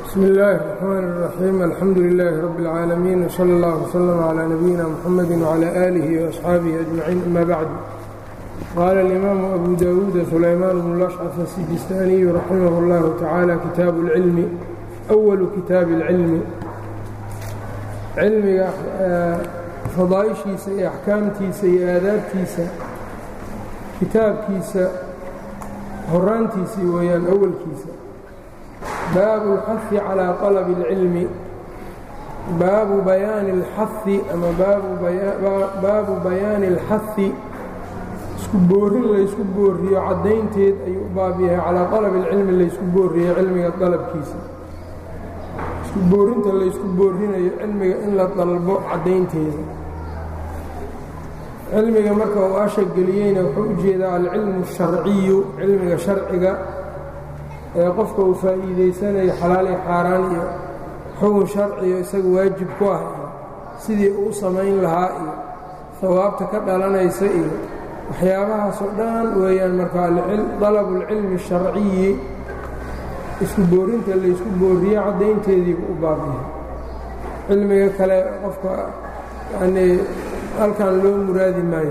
bsmi اllaahi الرaxmaan الraxiim alxamdu lilaahi rabbi اlcaalamiin wslى اllah wslm clى nabiyina mxamadi wclى aalihi وaصxaabihi ajmaciin ama bacd qaala اlimaamu abu dawuuda sulaymaan bnu lashcaf asijistaaniyu raximah اllahu tacaala kitaabu اlcilmi أwalu kitaabi اlcilmi cilmiga fadaaishiisa iyo axkaamtiisa iyo aadaabtiisa kitaabkiisa horaantiisii weeyaan awalkiisa baabu اlxahi calىa طalabi اlcilmi baabu bayaani اlxahi ama baabu bayaani اlxahi isku boorin laysku booriyo caddaynteed ayuu u baab yahay calaa طalabi اlcilmi laysku booriyo cilmiga dalabkiisa isku boorinta laysku boorinayo cilmiga in la dalbo caddaynteeda cilmiga marka uu asha geliyeyna wuxuu u jeedaa alcilmu الsharciyu cilmiga sharciga ee qofka uu faa'iidaysanayo xalaali xaaraan iyo xukun sharciyo isaga waajib ku ah iyo sidii uu samayn lahaa iyo hawaabta ka dhalanaysa iyo waxyaabahaasoo dhan weeyaan marka dalabu اlcilmi الsharciyi isku boorinta laysku booriyo caddaynteediibu u baabyahay cilmiga kale qofka yanii halkan loo muraadi maayo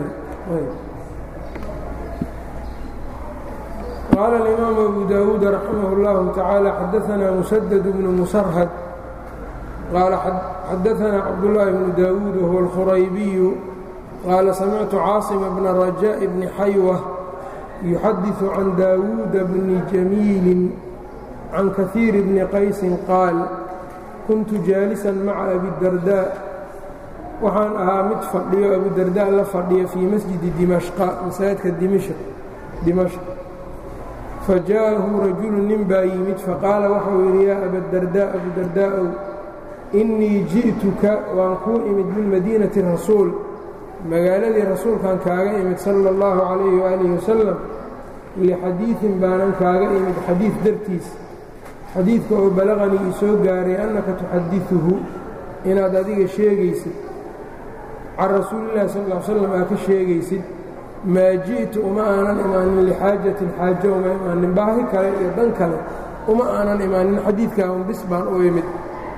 qaala اlimaamu abu dawuud raximah اllahu tacaala xadaanaa musadad bnu musarhad qaala xadaanaa cabdullaahi bnu daawuud wahuwa alkhuraybiyu qaala samictu caasima bna rajaaءi bni xaywa yuxadiثu can daawuuda bni jamiilin can kahiir bni qaysin qaal kuntu jaalisan maca abidardaa waxaan ahaa mid fadhiyo abudardaa la fadhiya fii masjidi dimashqa masaajidka dimashq fa jaa'ahu rajulu nin baa yimid faqaala waxau yidhi yaa abadardaa abudardaa'ow innii ji'tuka waan kuu imid min madiinati rasuul magaaladii rasuulkan kaaga imid sala اllahu calayhi waalihi wasalam lixadiidin baanan kaaga imid xadiid dartiis xadiidka oo balaqanii ii soo gaaray annaka tuxadiثuhu inaad adiga sheegaysid can rasuulillahi sal ll slam aa ka sheegaysid maa ji'tu uma aanan imaanin lixaajatin xaajo uma imaanin baahi kale iyo dan kale uma aanan imaanin xadiidkaa un bis baan u imid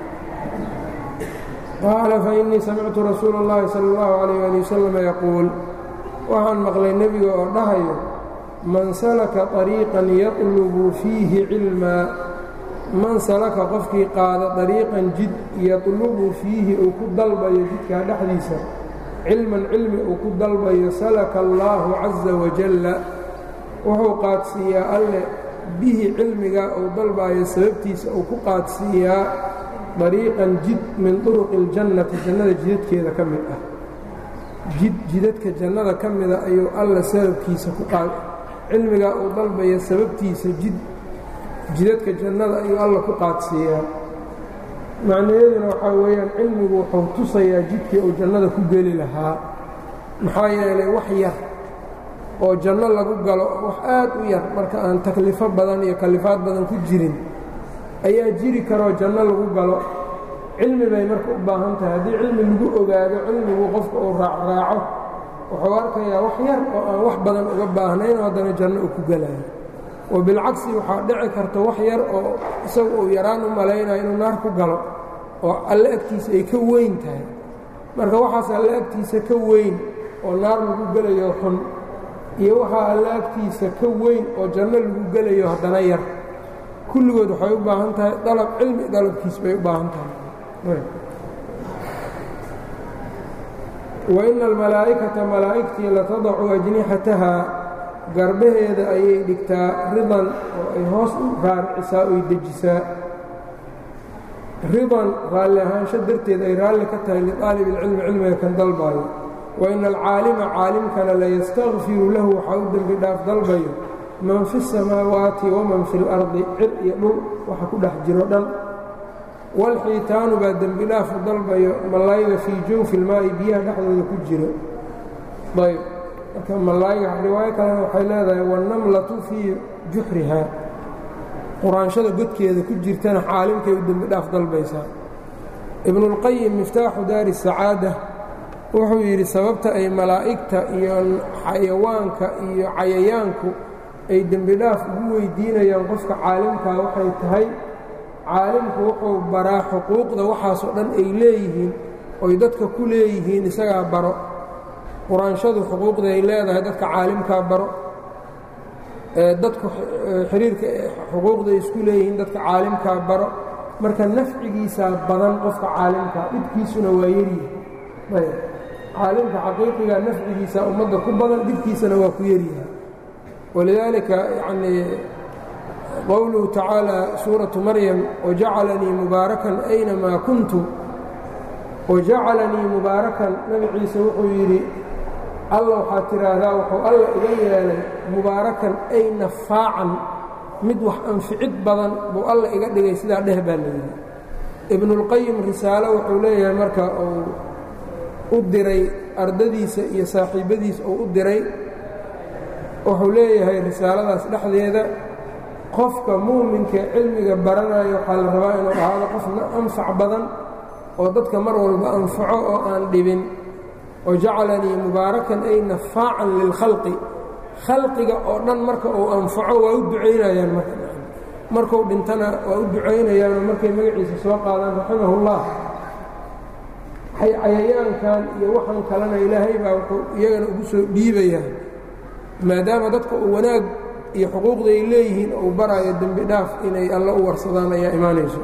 qaala fainii samictu rasuula اllahi sala اllahu calayh ali wasalam yaquul waxaan maqlay nebiga oo dhahayo man salaka طariiqan yatlubu fiihi cilmaa man salaka qofkii qaada dariiqan jid yatlubu fiihi uu ku dalbayo jidkaa dhexdiisa cilman cilmi uu ku dalbayo salaka allaahu caza wajalla wuxuu qaadsiiyaa alle bihi cilmigaa uu dalbaayo sababtiisa uu ku qaadsiiyaa dariiqan jid min turuqi اljannati jannada jidadkeeda ka mid ah jid jidadka jannada ka mida ayuu alla sababkiisa ku qaad cilmigaa uu dalbayo sababtiisa jid jidadka jannada ayuu alla ku qaadsiiyaa macnaheeduna waxaa weeyaan cilmigu wuxuu tusayaa jidkii uu jannada ku geli lahaa maxaa yeelay wax yar oo janno lagu galo wax aad u yar marka aan taklifo badan iyo kalifaad badan ku jirin ayaa jiri karoo janno lagu galo cilmi bay marka u baahan tahay haddii cilmi lagu ogaado cilmigu qofka uu raacraaco wuxuu arkayaa wax yar oo aan wax badan uga baahnayn oo haddana janno uu ku gelayo oo bilcagsi waxaa dhici karta wax yar oo isagu uu yaraan u malaynayo inuu naar ku galo oo alle agtiisa ay ka weyn tahay marka waxaas alle agtiisa ka weyn oo naar lagu gelayo xun iyo waxaa alle agtiisa ka weyn oo janno lagu gelayo haddana yar kulligood waxay u baahan tahay dalab cilmi dalabkiis bay u baahan tahay wa ina almalaa'ikata malaa'igtii latadacu ajnixataha garbaheeda ayay dhigtaa ridan oo ay hoos u raaricisaa oy dejisaa ridan raalli ahaansho darteed ay raalli ka tahay liqaalibi ilcilmi cilmiga kan dalbaayo wa ina alcaalima caalimkana layastakfiru lahu waxaa u dembi dhaaf dalbayo man fi الsamaawaati waman fi اlardi cir iyo dhul waxa ku dhex jiro dhan walxiitaanu baa dembi dhaafu dalbayo malayga fii jawfi ilmaa'i biyaha dhexdooda ku jiro ayb marka malaayiga riwaayo kalena waxay leedahay wannamlatu fii juxrihaa quraanshada godkeeda ku jirtana caalimkay u dembi dhaaf dalbaysaa ibnuulqayim miftaaxu daari sacaada wuxuu yidhi sababta ay malaa'igta iyo xayawaanka iyo cayayaanku ay dembi dhaaf ugu weydiinayaan qofka caalimkaa waxay tahay caalimku wuxuu baraa xuquuqda waxaasoo dhan ay leeyihiin oy dadka ku leeyihiin isagaa baro quraanshadu xuquuqda ay leedahay dadka caalimkaa baro dadku xiriirka xuquuqda ay isku leeyihiin dadka caalimkaa baro marka nafcigiisaa badan qofka caalimkaa dhibkiisuna waa yeryahay caalimka xaqiiqigaa nafcigiisaa ummadda ku badan dhibkiisana waa ku yeryahay walidaalika yanii qowluhu tacaalى suuraةu maryam wajacalanii mubaarakan aynamaa kuntu wajacalanii mubaarakan nabi ciise wuxuu yidhi alla waxaad tidhaahdaa wuxuu alla iga yeelay mubaarakan ay nafaacan mid wax anficid badan buu alla iga dhigay sidaa dheh baa layidhi ibnuاlqayim risaalo wuxuu leeyahay marka uu u diray ardadiisa iyo saaxiibbadiisa uu u diray wuxuu leeyahay risaaladaas dhexdeeda qofka muuminka cilmiga baranayo waxaa la rabaa inuu ahaado qof anfac badan oo dadka mar walba anfaco oo aan dhibin wajacalanii mubaarakan ay nafaacan lilkhalqi khalqiga oo dhan marka uu anfaco waa u ducaynayaan marka markuu dhintana waa u ducaynayaanoo markay magaciisa soo qaadaan raximahullah cayayaankan iyo waxaan kalena ilaahay baa wuxuu iyagana ugu soo dhiibayaa maadaama dadka uu wanaag iyo xuquuqda ay leeyihiin uu baraayo dembi dhaaf inay alla u warsadaan ayaa imaanayso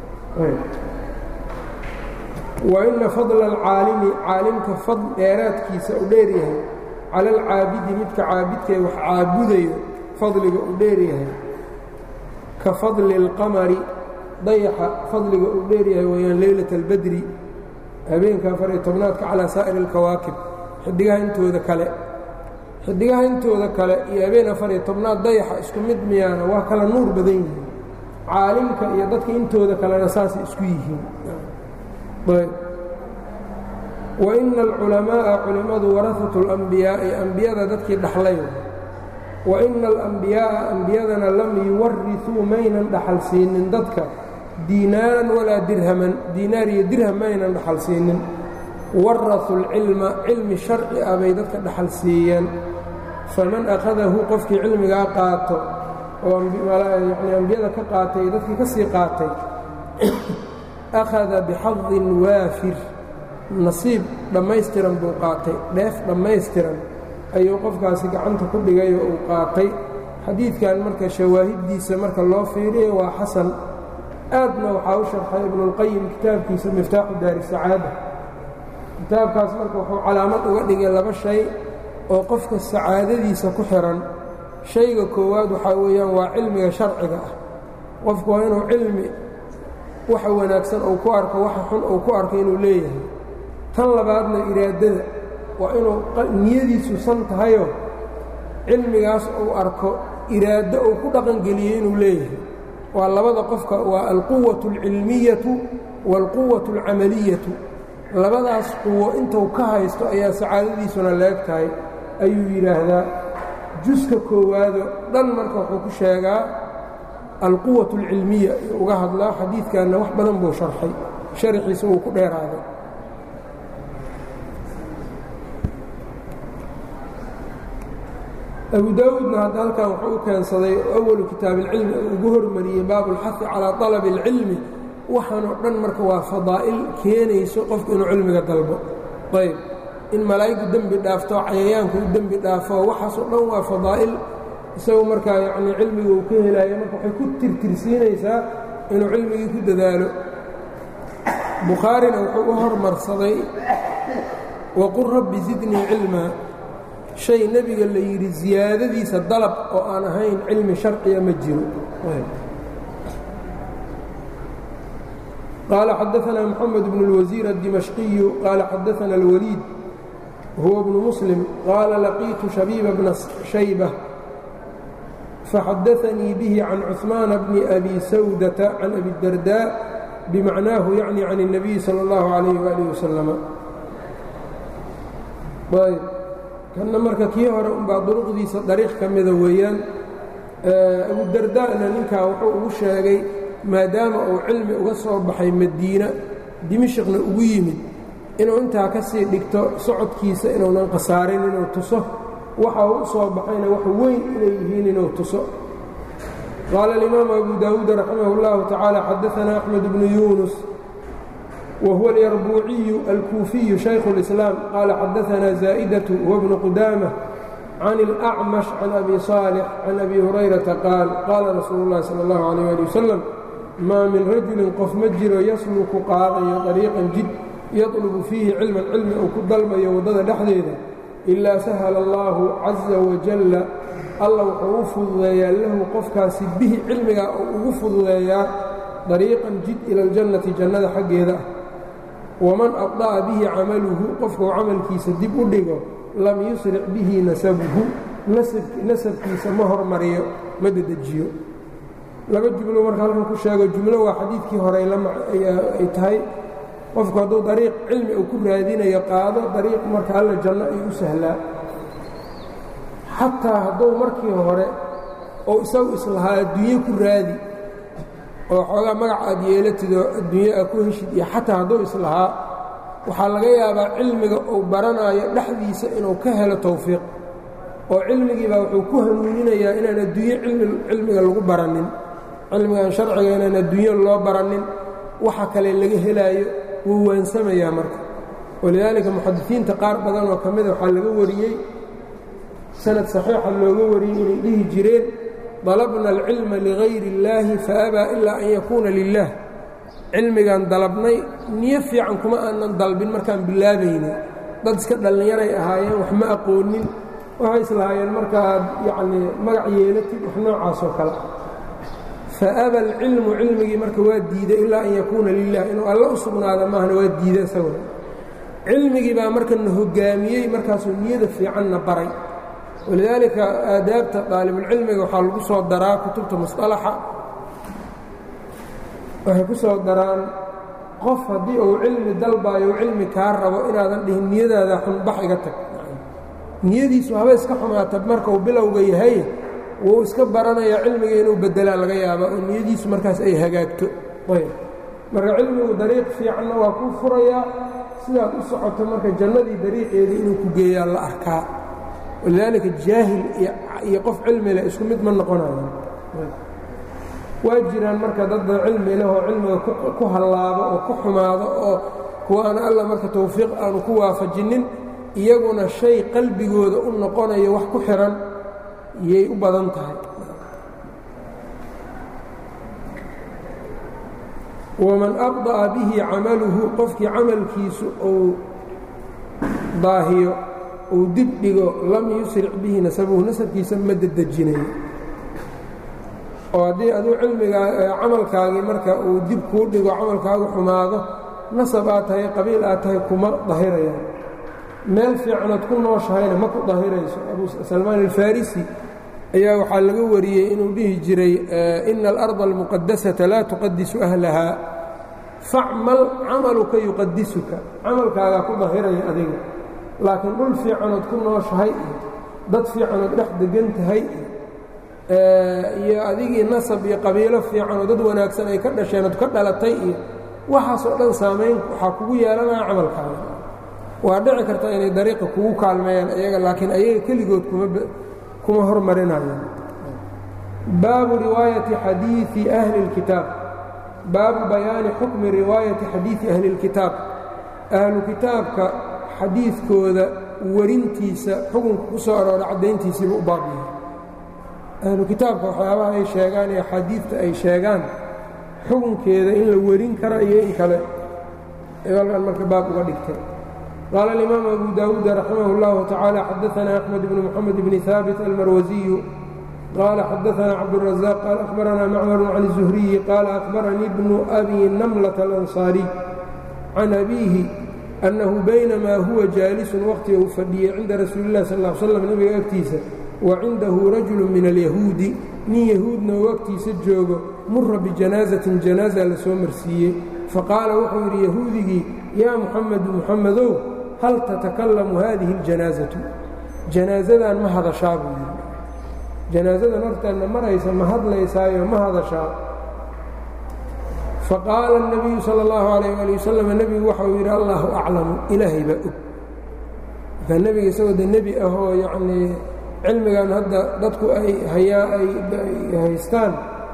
wa inna fadla alcaalimi caalimka fadl dheeraadkiisa u dheeryahay cala alcaabidi midka caabidkae wax caabudayo fadliga uu dheeryahay ka fadli اlqamari dayaxa fadliga uu dheeryahay wayaan leylat اlbadri habeenka afar iyo tobnaadka calaa saa'ir اlkawaakib xidigaha intooda kale xidigaha intooda kale iyo habeen afar iyo tobnaad dayaxa isku mid miyaana waa kala nuur badan yihiin caalimka iyo dadka intooda kalena saasay isku yihiin wa ina alculamaaءa culimmadu warahatu اlambiyaa'i ambiyada dadkii dhaxlay wa ina alambiyaaءa ambiyadana lam yuwarisuu maynan dhaxal siinin dadka diinaaran walaa dirhaman diinaar iyo dirham maynan dhaxal siinin warasuu اlcilma cilmi sharci ah bay dadka dhaxal siiyeen faman akhadahu qofkii cilmigaa qaato oo yani ambiyada ka qaatay ee dadkii ka sii qaatay akhada bixadin waafir nasiib dhammaystiran buu qaatay dheef dhammaystiran ayuu qofkaasi gacanta ku dhigay oo uu qaatay xadiidkan marka shawaahiddiisa marka loo fiiriyo waa xasan aadna waxaa u sharxay ibnuاlqayim kitaabkiisa miftaaxu daari sacaada kitaabkaas marka wuxuu calaamad uga dhigay laba shay oo qofka sacaadadiisa ku xihan shayga koowaad waxaa weeyaan waa cilmiga sharciga ah qofku waa inuu cilmi waxa wanaagsan uu ku arko waxa xun uu ku arko inuu leeyahay tan labaadna iraadada waa inuu niyadiisu san tahayoo cilmigaas uu arko iraado uu ku dhaqangeliyo inuu leeyahay waa labada qofka waa alquwatu اlcilmiyatu waalquwatu اlcamaliyatu labadaas quwo intuu ka haysto ayaa sacaadadiisuna leeg tahay ayuu yidhaahdaa juska koowaado dhan marka wuxuu ku sheegaa alquwaة اlcilmiya uga hadlaa xadiidkanna wax badan buu sharxay sharxiisa wuu ku dheeraaday abu daawuudna hadda halkan wuxuu u keensaday awalu kitaab اlcilmi uu ugu hormariyey baabu اlxahi calىa طalab اlcilmi waxaanoo dhan marka waa fadaa'il keenayso qofku inuu cilmiga dalbo ayb in malaa'igtu dembi dhaafto cayayaanku u dembi dhaafo waxaasoo dhan waa fadaa'il isagu markaa yacnii cilmiga uu ka helaayo marka waxay ku tirtirsiinaysaa inuu cilmigii ku dadaalo bukhaarina wuxuu u hormarsaday waqul rabbi zidnii cilmaa shay nebiga la yidhi ziyaadadiisa dalab oo aan ahayn cilmi sharciya ma jiro qaala xadaanaa moxamed bnu اlwasiir addimashqiyu qaala xadaana اlwaliid huwa bnu muslim qaala laqiitu shabiiba bna shayba فxadaثnii bه can cثmaan bni أbi sawdةa can abi الdardاء bimacnaahu yacni can النabiyi salى الlahu عalayه وalih waslm ayb kanna marka kii hore unbaa duruqdiisa dariiq ka mida weeyaan abudarda'na ninkaa wuxuu ugu sheegay maadaama uu cilmi uga soo baxay madiina dimishqna ugu yimid inuu intaa ka sii dhigto socodkiisa inuunan khasaarin inuu tuso waxa uu u soo baxayna wax weyn inay yihiin inuu tuso qaala alimaamu abu daawuud raximah اllahu tacaala xadaanaa axmed bnu yuunus wa huwa alyarbuuciyu alkuufiyu shaykhu اlislaam qaala xadaanaa zaa'idatu huwa bnu qudaama can اlأcmash can abi صaalix can abi hurayrata qaal qaala rasuulu اllahi salى اllahu alayh ali wasalam maa min rajulin qof ma jiro yasluku qaadayo طariiqan jid yatlubu fiihi cilman cilmi uu ku dalbayo waddada dhexdeeda ilaa sahala allaahu caza wajalla alla wuxuu u fududeeyaa lahu qofkaasi bihi cilmigaa uu ugu fududeeyaa dariiqan jid ila aljannati jannada xaggeeda ah waman abda'a bihi camaluhu qofkuu camalkiisa dib u dhigo lam yusric bihi nasabuhu nasabkiisa ma hormariyo ma dedejiyo laba jumlo marka halkan ku sheego jumlo waa xadiidkii horey ay tahay qofku hadduu dariiq cilmi uu ku raadinayo qaado dariiq marka alla janno ay u sahlaa xataa hadduu markii hore oo isagu islahaa adduunye ku raadi oo xoogaa magac aad yeelatidoo adduunye aad ku heshid iyo xataa hadduu islahaa waxaa laga yaabaa cilmiga uu baranaayo dhexdiisa inuu ka helo tawfiiq oo cilmigiibaa wuxuu ku hanuuninayaa inaan adduunye cilmiga lagu baranin cilmigan sharciga inaan adduunyo loo baranin waxa kale laga helaayo wuu waansamayaa marka walidaalika muxadisiinta qaar badan oo ka mida waxaa laga wariyey sanad saxiixa looga wariyey inay dhihi jireen dalabna alcilma ligayri اllaahi faabaa ilaa an yakuuna lilah cilmigaan dalabnay niyo fiican kuma aanan dalbin markaan bilaabaynin dad iska dhallinyaray ahaayeen wax ma aqoonin waxay islahaayeen markaaad yacnii magac yeelatid wax noocaasoo kale faaba alcilmu cilmigii marka waa diiday ilaa an yakuuna lilah inuu alla u sugnaada maahna waa diida isaguna cilmigii baa marka na hogaamiyey markaasuu niyada fiicanna baray walidaalika aadaabta daalibulcilmiga waxaa lagu soo daraa kutubta musطalaxa waxay ku soo daraan qof haddii uu cilmi dalbaayo u cilmi kaa rabo inaadan dhihin niyadaada xunbax iga tag niyadiisu haba iska xumaata marka uu bilowga yahay wuu iska baranayaa cilmiga inuu bedelaa laga yaaba oo niyadiisu markaas ay hagaagto marka cilmigu dariiq fiicanna waa kuu furayaa sidaad u socoto marka jannadii dariiqeedii inuu ku geeyaa la arkaa walidaalika jaahil iyo qof cilmi leh isku mid ma noqonayo waa jiraan marka dadda cilmi leh oo cilmiga ku hallaabo oo ku xumaado oo kuwa aan alla marka tawfiiq aanu ku waafajinnin iyaguna shay qalbigooda u noqonayo wax ku xihan yay u badan tahay waman abda'a bihi camaluhu qofkii camalkiisu uu daahiyo uu dib dhigo lam yusric bihi nasabuhu nasabkiisa ma dedejinayo oo haddii aduu cilmigaa camalkaagii marka uu dib kuu dhigo camalkaagu xumaado nasab aad tahay qabiil aad tahay kuma dahirayaan meel fiicanood ku nooshahayna ma ku dahirayso abu salmaan alfarisi ayaa waxaa laga wariyey inuu dhihi jiray ina alarda almuqadasata laa tuqadisu ahlaha facmal camaluka yuqadisuka camalkaagaa ku dahiraya adiga laakiin dhul fiicanood ku nooshahay iyo dad fiicanood dhex degan tahay iyo adigii nasab iyo qabiilo fiicanoo dad wanaagsan ay ka dhasheenood ka dhalatay iyo waxaasoo dhan saamayn waxaa kugu yeelanaya camalkaaga waa dhici karta inay dariiqa kugu kaalmeeyaan iyaga laakiin ayaga keligood kuma hormarinayaan baabu riwaayati xadiii ahli اlkitaab baabu bayaani xukmi riwaayati xadiidi ahli اlkitaab ahlu kitaabka xadiidkooda warintiisa xukunka ku soo aroora caddayntiisiiba u baab yahay ahlu kitaabka waxyaabaha ay sheegaan ee axaadiidta ay sheegaan xukunkeeda in la werin kara iyo in kale halkan marka baab uga dhigtay qaala alimaam abu daawuud raximah اllahu tacaala xadaanaa axmed bnu moxamed bni haabit almarwasiyu qaala xadaanaa cabdurazaq qaal ahbaranaa macmaru can الzuhriyi qaala ahbaranii bnu abi namlata alansaariy can abiihi annahu baynamaa huwa jaalisun waqtiga uu fadhiyey cinda rasuuli اlah sal ا l slam nebiga agtiisa wa cindahu rajulu min alyahuudi nin yahuudna uu agtiisa joogo mura bijanaazatin janaaza la soo marsiiyey faqaala wuxuu yidhi yahuudigii yaa muxamedu muxamedow hal tatakallamu haadihi اljanaazatu janaazadan ma hadashaa buu yidhi janaazadan hortaanna maraysa ma hadlaysaayo ma hadashaa faqaala الnabiyu salى اllahu alayh ali wasalam nebigu waxauu yidhi allahu aclamu ilaahay baa og markaa nebiga isagoo de nebi ahoo yacnii cilmigan hadda dadku ay hayaa ay haystaan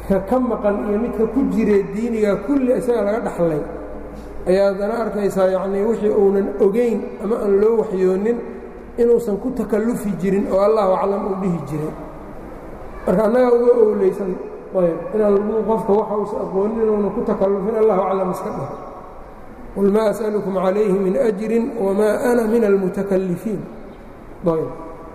ka ka maqan iyo midka ku jiree diiniga kulli isaga laga dhaxlay ayaa haddana arkaysaa yacnii wixii uunan ogayn ama aan loo waxyoonin inuusan ku takallufi jirin oo allahu aclam uu dhihi jiray marka annagaa uga owleysan ayb inaan lagu qofka waxa uusa aqoonin inuunan ku takallufin allahu aclam iska dheh qul maa as'alukum calayhi min ajrin wamaa ana min almutakallifiin ayb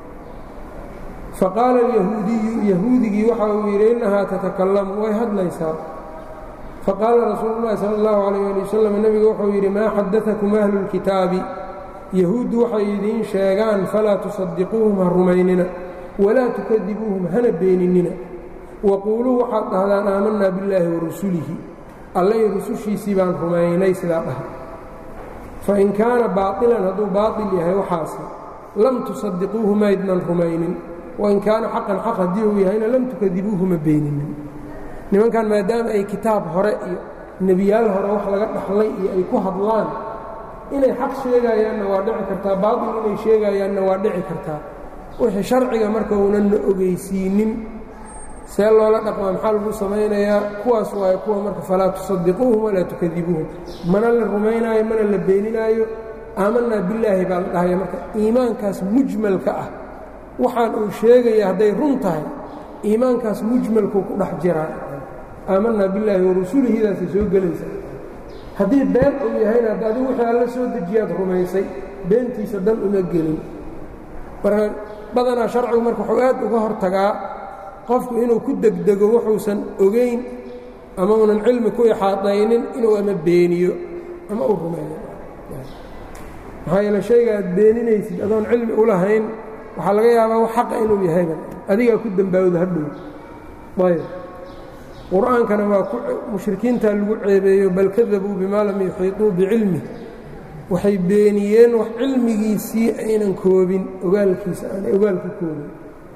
faqaala alyahuudiyu yahuudigii waxa uu yidhi innahaa tatakallamu way hadlaysaa faqaala rasuulu llahi sala allahu calayh ali wasalam nebigu wuxuu yidhi maa xadatakum ahlu lkitaabi yahuuddu waxay idiin sheegaan falaa tusadiquuhum ha rumaynina walaa tukadibuuhum hana beeninina waquuluu waxaad dhahdaan aamanaa billaahi wa rusulihi allay rusushiisii baan rumaynay sidaa dhaha fain kaana baailan hadduu baail yahay waxaasi lam tusadiquuhu maydnan rumaynin wain kaana xaqan xaq haddii uu yahayna lam tukadibuuhu ma beeninin nimankan maadaama ay kitaab hore iyo nebiyaal hore wax laga dhaxlay iyo ay ku hadlaan inay xaq sheegayaanna waa dhici kartaa baail inay sheegayaanna waa dhici kartaa wixii sharciga marka uunanna ogeysiinin see loola dhaqmaa maxaa lagu samaynayaa kuwaas waayo kuwa marka falaa tusadiquuhum walaa tukadibuuhum mana la rumaynaayo mana la beeninaayo aamanaa billaahi baa la dhahaya marka iimaankaas mujmalka ah waxaan uu sheegaya hadday run tahay iimaankaas mujmalkuu ku dhex jiraa aamanaa billaahi warasuulihidaasay soo gelaysa haddii been uu yahayna hadda adigu wixii alla soo dejiyaad rumaysay beentiisa dan uma gelin marka badanaa sharcigu marka wuxuu aad uga hortagaa qofku inuu ku degdego wuxuusan ogayn ama unan cilmi ku ixaadaynin inuu ama beeniyo ama u rumeeyo maxaa yeele shayga aad beeninaysid adoon cilmi u lahayn waxaa laga yaabaa wax xaqa inuu yahayba adigaa ku dembaawda hadhow ayb qur-aankana waa mushrikiintaa lagu ceebeeyo bal kadabuu bimaa lam yuxiiطuu bicilmih waxay beeniyeen wax cilmigiisii aynan koobin ogaalkiisa aanay ogaalka koobin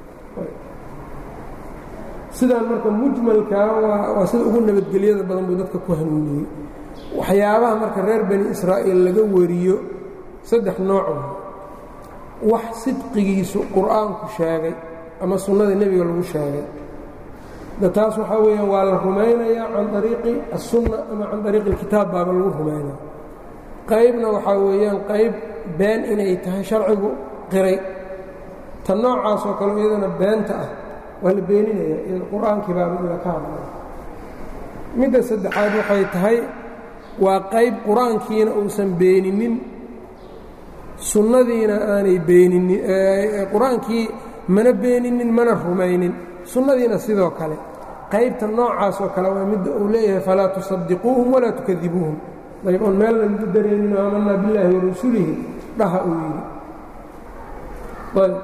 sidaan marka mujmalkaa waa sida ugu nabadgelyada badan buu dadka ku hanuuniyey waxyaabaha marka reer bani israa'iil laga wariyo saddex nooc wax sidqigiisu qur'aanku sheegay ama sunnada nebiga lagu sheegay da taas waxaa weeyaan waa la rumaynayaa can ariiqi assunna ama can ariiqi alkitaab baaba lagu rumaynaya qaybna waxaa weeyaan qayb been inay tahay sharcigu qiray ta noocaasoo kale iyadana beenta ah waa la beeninaya iyada qur-aankii baaba ila ka hadlaya midda saddexaad waxay tahay waa qayb qur-aankiina uusan beeninin sunnadiina aanay beeninin qur-aankii mana beeninin mana rumaynin sunnadiina sidoo kale qaybta noocaasoo kale waa midda uu leeyahay falaa tusadiquuhum walaa tukadibuuhum ayb oon meelna lagu dareenin aamanaa billaahi warasuulihi dhaha uu yidhi ayb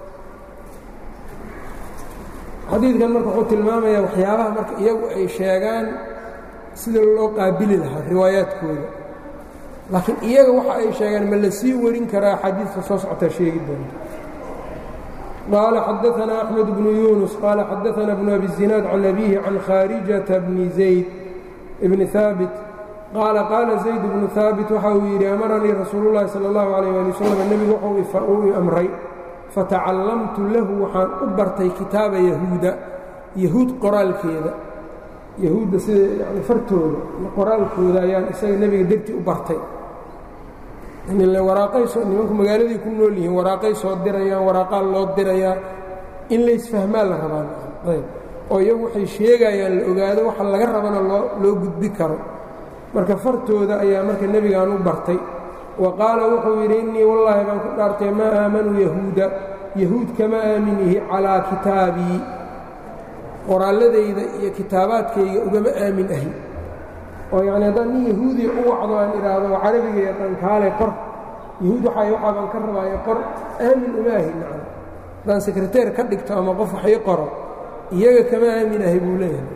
xadiidkan marka wuxuu tilmaamayaa waxyaabaha marka iyagu ay sheegaan sida loo qaabili lahaa riwaayaadkooda laakiin iyaga waxa ay sheegaan ma la sii warin karaa xadiidka soo socotaa sheegi doonta qaala xadaanaa axmed bnu yuunus qaala xadaanaa bnu abi zinaad can abiihi can khaarijata bni zayd bni haabit qaala qaala zayd bnu haabit waxa uu yidhi amaranii rasuulu llahi sala allahu calayh ali wasalam nebigu wuxuu i amray fatacallamtu lahu waxaan u bartay kitaaba yahuuda yahuud qoraalkeeda yahuudda sida yani fartooda iyo qoraalkooda ayaan isaga nebiga dartii u bartay waraaqay soo nimanku magaaladii ku nool yihiin waraaqay soo dirayaan waraaqaa loo dirayaa in laysfahmaa la rabaan ayb oo iyagu waxay sheegayaan la ogaado waxa laga rabana loo loo gudbi karo marka fartooda ayaa marka nebigaan u bartay wa qaala wuxuu yidhi innii wallaahi baan ku dhaartay maa aamanuu yahuuda yahuud kama aaminihi calaa kitaabii qoraalladayda iyo kitaabaadkayga ugama aamin ahi oo yacni haddaan nin yahuudiya u wacdo aan idhaahdo carabiga yaqaan kaalay qor yahuud waxay waxaa baan ka rabaayo qor aamin uma ahi nacam haddaan sekreteer ka dhigto ama qof wax ii qoro iyaga kama aamin ahi buu leeyahay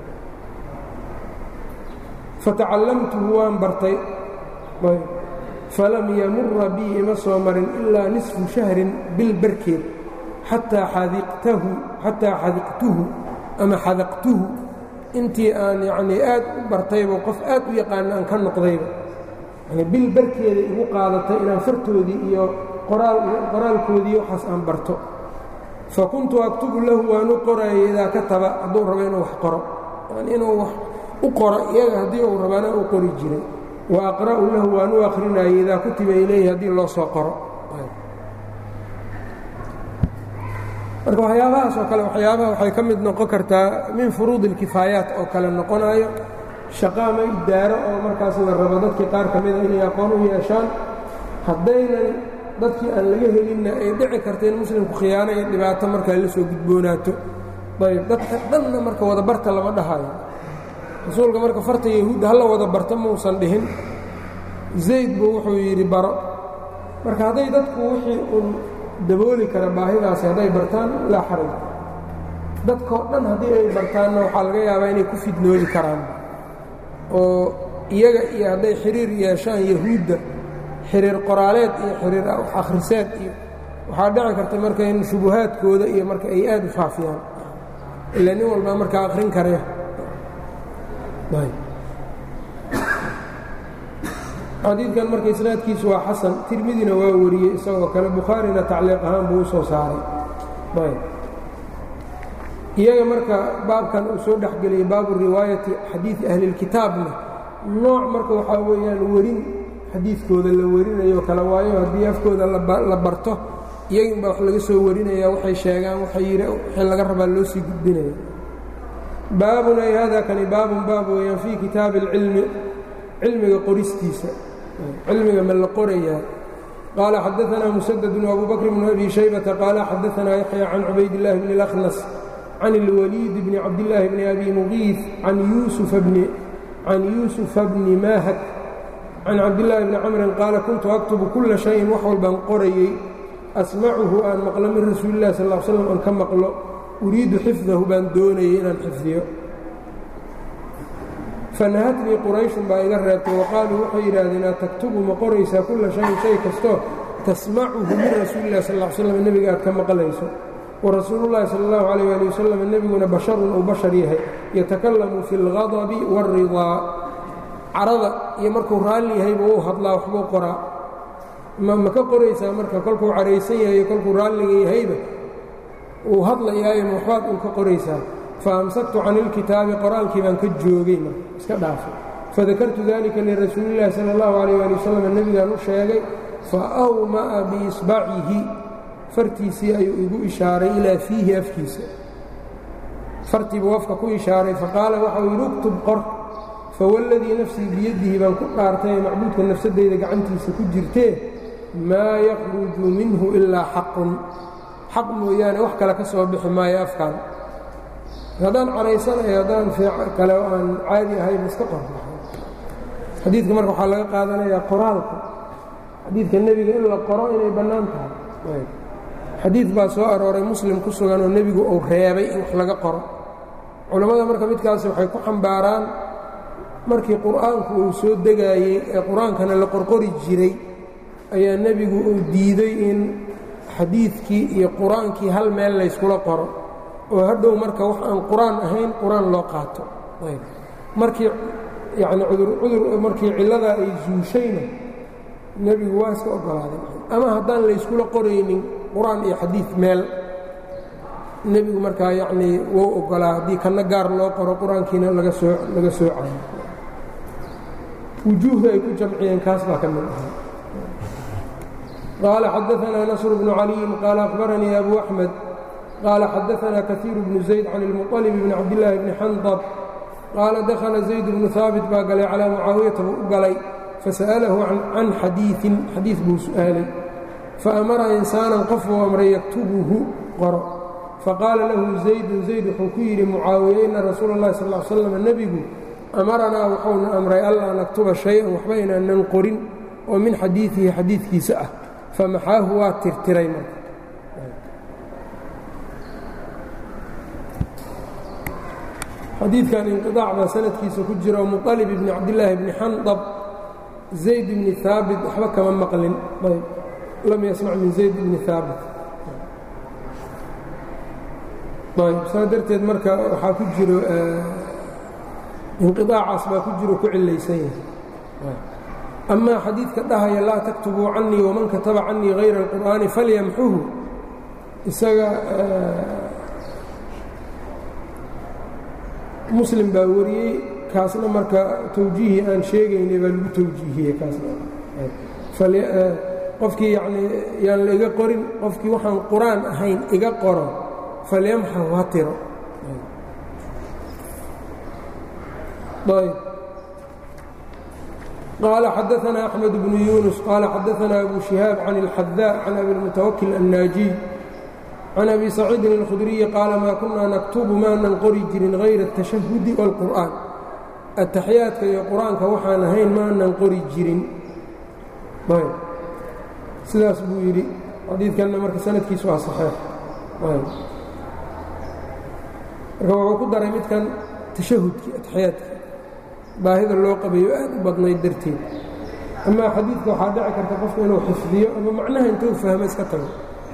fatacallamtuhu waan bartay falam yamura bii ima soo marin ilaa nisfu shahrin bil barkeed xataa xadiqtahu xataa xadiqtuhu ama xadaqtuhu intii aan yacnii aad u bartayba qof aad u yaqaana aan ka noqdayba yani bil barkeeda igu qaadatay inaan fartoodii iyo qoraalkoodii waxaas aan barto fa kuntu aktubu lahu waan u qorayay idaa kataba hadduu rabo inuu wax qoro inuu wax u qoro iyaga haddii uu rabaana u qori jiray wa aqra'u lahu waan u akrinayay idaa kutiba ilayhi haddii loo soo qoro marka waxyaabahaas oo kale waxyaabaha waxay ka mid noqon kartaa min furuud اlkifaayaat oo kale noqonayo shaqaama idaaro oo markaas la rabo dadkii qaar ka mida inay aqoon u yeeshaan haddaynan dadkii aan laga helinna ay dhici karta in muslimku khiyaano iyo dhibaato markaa la soo gudboonaato ayb dadka dhanna marka wada barta lama dhahayo rasuulka marka farta yahuudda hala wada barta mausan dhihin zayd buu wuxuu yidhi baro marka hadday dadku wixii uun dabooli kara baahidaasi hadday bartaan laa xaraj dadkoo dhan haddii ay bartaanna waxaa laga yaabaa inay ku fidnoobi karaan oo iyaga iyo hadday xiriir yeeshaan yahuudda xiriir qoraaleed iyo xiriir akhriseed iyo waxaa dhici karta marka in shubuhaadkooda iyo marka ay aad u faafiyaan ilaa nin walbaa markaa akhrin karee xadiidkan marka isnaadkiisu waa xasan tirmidina waa wariyey isagoo kale bukhaarina tacliiq ahaan buu u soo saaray iyaga marka baabkan uu soo dhexgeliyey baabu riwaayati xadiidi ahlilkitaabna nooc marka waxaa weeyaan werin xadiidkooda la warinayo kale waayo haddii afkooda la barto iyaginbaa wax laga soo warinaya waxay sheegaan wixii laga rabaa loo sii gudbinaya baabun ay hada kani baabun baab weeyaan fii kitaabi اlcilmi cilmiga qoristiisa cilmiga ma la qorayaa qaala xadaanaa musadadun abu bakr bnu abi shaybata qaala xadaanaa yaxya can cubayd اllahi bni اlأkhnas can اlwaliid bni cabdillaahi bni abi muqiif can yuusufa bni mahak can cabdillaahi bni camrin qaala kuntu aktubu kula shayin wax walbaan qorayey asmacuhu aan maqlo min rasuuli illahi sal l slam aan ka maqlo uriidu xifdahu baan doonayay inaan xifdiyo fanahatnii qurayshun baa iga reebtay wa qaaluu waxay yidhaahdeen a taktubu ma qoraysaa kulla shayin shay kastoo tasmacuhu min rasuuli illahi sal l slam nebiga aad ka maqlayso wa rasuulullahi sala allahu calayh ali wasalam nebiguna basharun uu bashar yahay yatakallamu fi اlgadabi waاlridaa carada iyo markuu raalli yahayba uu hadlaa waxbuu qoraa ma ka qoraysaa marka kolkuu caraysan yahay iyo kolkuu raalliga yahayba uu hadlayaayo ma waxbaad un ka qoraysaa fa amsaktu can ilkitaabi qoraalkii baan ka joogay marka iska dhaafay fadakartu dalika lirasuulillahi sala allahu calayh ali wasalam nebigaan u sheegay fa awma'a biisbacihi fartiisii ayuu igu ishaaray ilaa fiihi afkiisa fartiibuu afka ku ishaaray faqaala waxau yidhi uktub qor fawalladii nafsii biyadihi baan ku dhaartay ee macbuudka nafsadeyda gacantiisa ku jirtee maa yakhruju minhu ilaa xaqun xaq mooyaane wax kale ka soo bixi maayo afkan haddaan caraysanayo haddaan kale oo aan caadi ahayn iska qor xadiidka marka waxaa laga qaadanayaa qoraalka xadiidka nebiga in la qoro inay bannaan tahay xadiid baa soo arooray muslim ku sugan oo nebigu uu reebay in wax laga qoro culammada marka midkaasi waxay ku xambaaraan markii qur'aanku uu soo degaayey ee qur-aankana la qorqori jiray ayaa nebigu uu diiday in xadiidkii iyo qur-aankii hal meel layskula qoro oo hadhow marka wax aan qur-aan ahayn qur-aan loo qaato markii yacni cudurcudur markii cilladaa ay zuushayna nebigu waa iska oggolaaday ama haddaan layskula qoraynin qur-aan iyo xadiid meel nebigu markaa yacnii wou oggolaa haddii kanna gaar loo qoro qur-aankiina laga soo laga soocayo wujuuhda ay ku jamciyeen kaas baa ka mid ahaa qaala xadaanaa nasr bnu caliyin qaala akhbaranii abu axmed qaala xadaanaa kaiiru bnu zayd can ilmuطalib bni cabdillaahi bni xandab qaala dakhala zayd bnu haabit baa galay calaa mucaawiyata buu u galay fasa'alahu can xadiiin xadiid buu su'aalay faamara insaanan qof buu amray yaktubuhu qoro faqaala lahu zaydun zayd wuxuu ku yidhi mucaawiye ina rasuula اllahi sal l slam nebigu amaranaa wuxuuna amray allaa naktuba shay-an waxba inaanan qorin oo min xadiidihi xadiidkiisa ah famaxaahu waa tirtiray marka xadiidkan inqiaac baa sanadkiisa ku jira oo muطalib ibni cabdillaahi bni xandab zayd bni haabit waxba kama maqlin ayb lam yasmac min zayd bni haabit ayb saa darteed marka waxaa ku jiro inqiaacaas baa ku jiro ku cilaysan yahay amaa xadiidka dhahaya laa taktubuu canii waman kataba canii hayra اlqur'aani falyamxuhu isaga muslim baa wariyey kaasna marka tawjiihii aan sheegaynay baa lagu tawjiihiyey kaasna qofkii yacnii yaan la iga qorin qofkii waxaan qur-aan ahayn iga qoro falyamxahu ha tiro قال xدثنا أحمد بن يونس قال xدثنا أبو شهاaب عن الحذاء عن أبي المتوكل الناجي عن أبي سعيid الخdري قال mا كuنaa نكتب maanan qori jirin غayر التشhهد والقرآن التaxyaaدka iyo qur-aanka waxaan ahayn maanan qori jirin sidaas buu yidhi xadiidkanna marka sanadkiisu waa صaحيiح marka wuxuu ku daray midkan تashahudkii atexyaadka baahida loo qabayo aad u badnayd darteed amaa xadiidka waxaa dhici karta qofku inuu xifdiyo ama macnaha intuu fahmo iska tago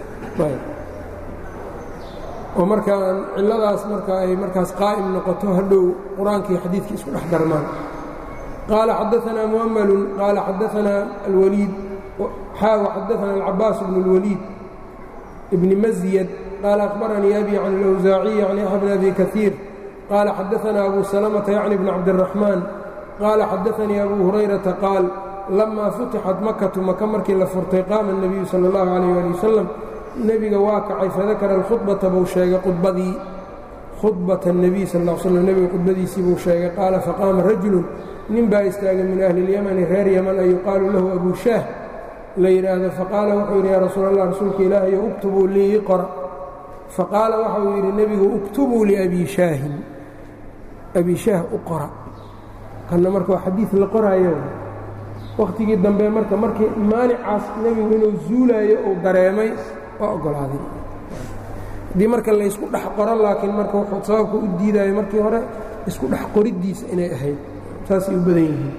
oo markaan cilladaas marka ay markaas qaa'im noqoto hadhow qur-aankii xadiidkii isku dhex darmaan qaala xadaanaa mu'malun qaala xadaanaa alwaliid xaawa xadaanaa alcabaas bnu اlwaliid bni masyad qaala akhbaranii abi can اlawsaaciyi can yaxya bn abi kaiir قال xدثنا أbو سلمة yعني بن cabدالرحمن qال xadaثnii أbو هurayرaةa qاal لama futixat makatu maka markii la furtay qaama النabiyu salى الlaه عalيه alي wasalam nebiga waa kacay fadakara الkhudbaةa buu sheegay khudbadii khudbaة النabiy sal اه slm nebiga khudbadiisii buu sheegay qaala faqaama rajulu nin baa istaagay min أhli الymni reer ymn an yuqaalu lahu abu shaah la yidhaahdo faqaala wuxuu yidhi ya rasuul الlah rasuulka ilaahayo اktubuu lii qora faqaala waxa uu yidhi nebigu اktubuu liأbi shaahin abi shaah u qora kanna marka waa xadiid la qoraayo wakhtigii dambe marka markii maanicaas nebigu inuu zuulaayo uu dareemay waa oggolaaday haddii marka laysku dhex qoro laakiin marka wuxuu sababka u diidaayo markii hore isku dhex qoriddiisa inay ahayd saasay u badan yihiin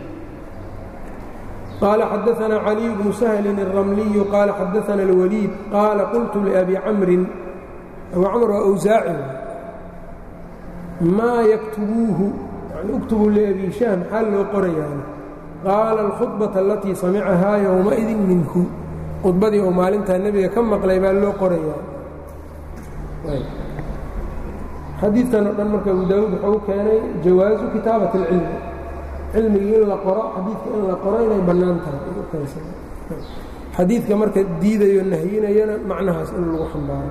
qaala xadaثna caliي bnu sahlin الramliyu qaala xadaثna اlwaliid qaala qultu liabi camrin abu camr waa awsaaci maa yaktubuuhu اktubuu liabi shaah maxaa loo qorayaana qaala alkhudbaةa alatii samicahaa yowmaidin minhu khudbadii oo maalintaa nebiga ka maqlay baa loo qorayaa xadiidkan oo dhan marka abu daawuud wuxuu keenay jawaazu kitaabat اlcilmi cilmigii in la qoro xadiidka in la qoro inay bannaan tahay xadiidka marka diidayo nahyinayana macnahaas in lagu xambaaro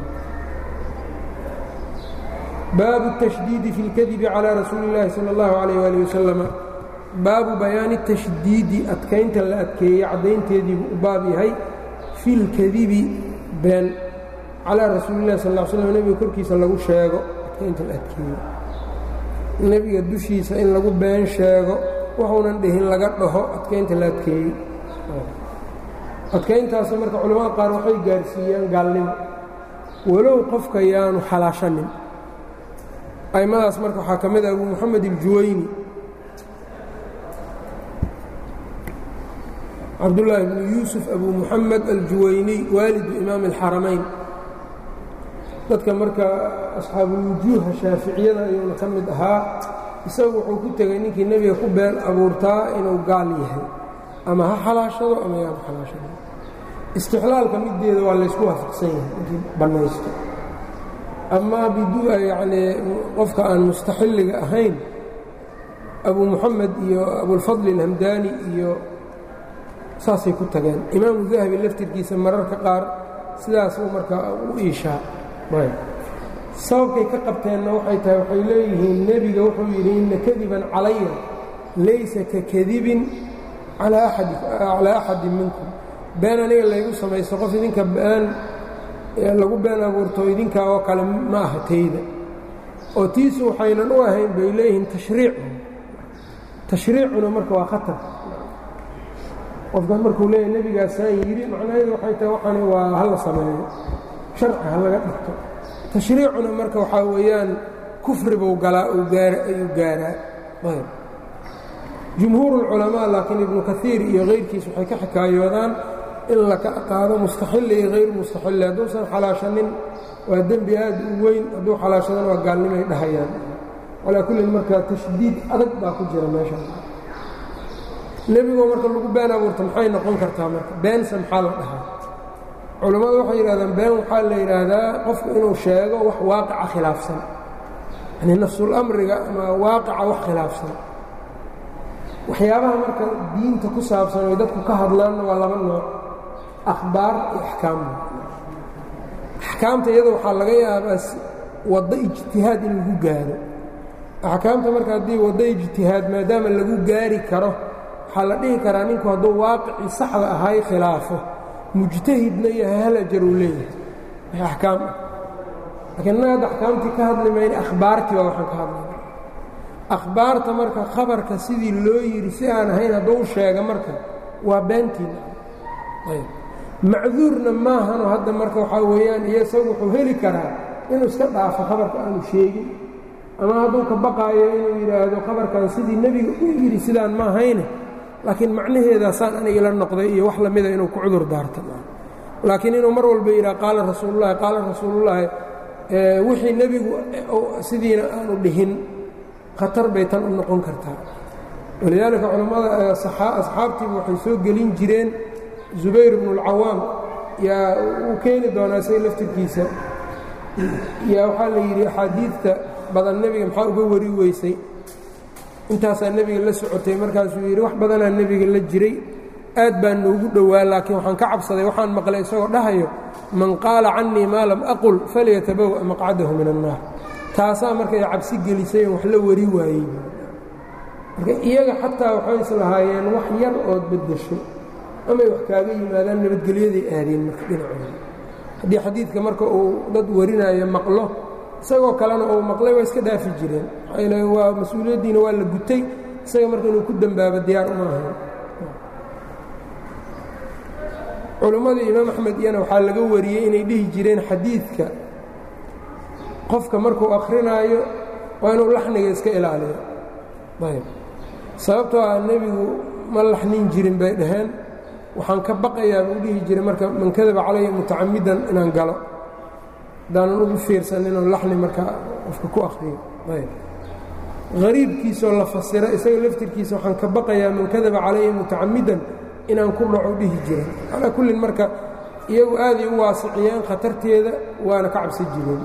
baabu التشhdiidi fi اlkadibi calى rasuuli اllaahi salى اllahu عalيh ali wasalam baabu bayaani التashdiidi adkaynta la adkeeyey caddaynteediibuu u baab yahay fi اlkadibi been calىa rasuuli اllahi sal ا slm nebiga korkiisa lagu sheego adkaynta la adkeeyo nebiga dushiisa in lagu been sheego wuxuunan dhihin laga dhaho adkaynta la adkeeyey adkayntaasi marka culamada qaar waxay gaarsiiyaan gaalnimo walow qofka yaanu xalaashanin aimadaas marka waxaa ka mid ah abu moxamed iljuwayni cabdullaahi bnu yuusuf abu moxamed aljuwayniy waalidu imaami alxaramayn dadka marka asxaabulwujuuha shaaficiyada ayuuna ka mid ahaa isagu wuxuu ku tegey ninkii nebiga ku been abuurtaa inuu gaal yahay ama ha xalaashado ama yaanu xalaashado istixlaalka middeeda waa laysku waafaqsan yahay ninkii bannaysto amaa bidu'a yacnii qofka aan mustaxilliga ahayn abu moxamed iyo abulfadli alhamdaani iyo saasay ku tageen imaamu dahabi laftirkiisa mararka qaar sidaasuu markaa u iishaa sababkay ka qabteenna waxay tahay waxay leeyihiin nebiga wuxuu yidhi inna kadiban calaya laysa ka kadibin calaa axadin minkum been aniga laygu samaysto qof idinka been lagu been abuurto idinkaa oo kale ma aha tayda oo tiisu waxaynan u ahayn bay leeyihiin tashriicu tashriicuna marka waa khatar qofkaas markuu leeyahy nebigaasaan yidhi macnaheedu waxay tahay waxani waa hala sameeyo sharci ha laga dhigto tashriicuna marka waxaa weeyaan kufri buu galaa ayuu gaaraa jumhuur اlculamaa laakiin ibnu kaiir iyo kayrkiis waxay ka xikaayoodaan in la ka qaado mustaxili iyo hayr mustaxili hadduusan xalaashanin waa dembi aad u weyn hadduu xalaashadana waa gaalnimay dhahayaan calaa kullin marka tashdiid adag baa ku jira meesha nebigoo marka lagu been abuurta maxay noqon kartaa marka beense maxaa la dhahaa culammadu waxay yidhahdaan been waxaa la yidhaahdaa qofku inuu sheego wax waaqica khilaafsan yani nafsulamriga ama waaqica wax khilaafsan waxyaabaha marka diinta ku saabsan oy dadku ka hadlaanna waa laba nooc akhbaar iyo axkaamda axkaamta iyada waxaa laga yaabaa waddo ijtihaad in lagu gaaro axkaamta marka haddii waddo ijtihaad maadaama lagu gaari karo waxaa la dhihi karaa ninku hadduu waaqicii saxda ahay khilaafo mujtahidna yahay hal ajar uu leeyahay axkaam ah laakiin innaga hadda axkaamtii ka hadli mayna akhbaartii baa waxaan ka hadlayna akhbaarta marka khabarka sidii loo yidhi si aan ahayn hadduu sheega marka waa beentiina ayb macduurna maahanoo hadda marka waxaa weeyaan iyo isagu wuxuu heli karaa inuu iska dhaafo khabarka aanu sheegin ama hadduu ka baqaayo inuu yidhaahdo khabarkan sidii nebiga u yidhi sidaan ma ahayne laakiin macnaheedaasaan aniga la noqday iyo wax lamida inuu ku cudur daarta laakiin inuu mar walba yidhaha qaala rasuulullahi qaala rasuulullaahi wixii nebigu sidiina aanu dhihin khatar bay tan u noqon kartaa walidaalika culammada asxaabtiiba waxay soo gelin jireen zubayr bnu اlcawaam yaa uu keeni doonaa say laftirkiisa yaa waxaa la yidhi axaadiidta badan nebiga maxaa uga wari weysay intaasaa nebiga la socotay markaasuu yidhi wax badanaa nebiga la jiray aad baa noogu dhowaa laakiin waxaan ka cabsaday waxaan maqlay isagoo dhahayo man qaala cannii maa lam aqul falyatabawa maqcadahu min annaar taasaa markay cabsi gelisay wax la wari waayey marka iyaga xataa waxay islahaayeen wax yar ood beddesho amay wax kaaga yimaadaan nabadgelyaday aadeen marka dhinacooda haddii xadiidka marka uu dad warinaayo maqlo isagoo kalena uu maqlay waa iska dhaafi jireen maxaa waa mas-uuliyaddiina waa la gutay isaga marka inuu ku dembaabo diyaar uma ahayn culimmadii imaam axmed iyana waxaa laga wariyey inay dhihi jireen xadiidka qofka markuu akhrinaayo waa inuu laxniga iska ilaaliyo ayb sababtoo ah nebigu ma laxnin jirin bay dhaheen waxaan ka baqayaa buu dhihi jiray marka man kadaba calaya mutacamidan inaan galo haddaanan ugu fiirsan inuu laxni marka qofka ku akhriyo ayb hariibkiisoo la fasira isaga laftirkiisa waxaan ka baqayaa man kadaba calaya mutacamidan inaan ku dhaco dhihi jiray calaa kullin marka iyagu aaday u waasiciyeen khatarteeda waana ka cabsan jireen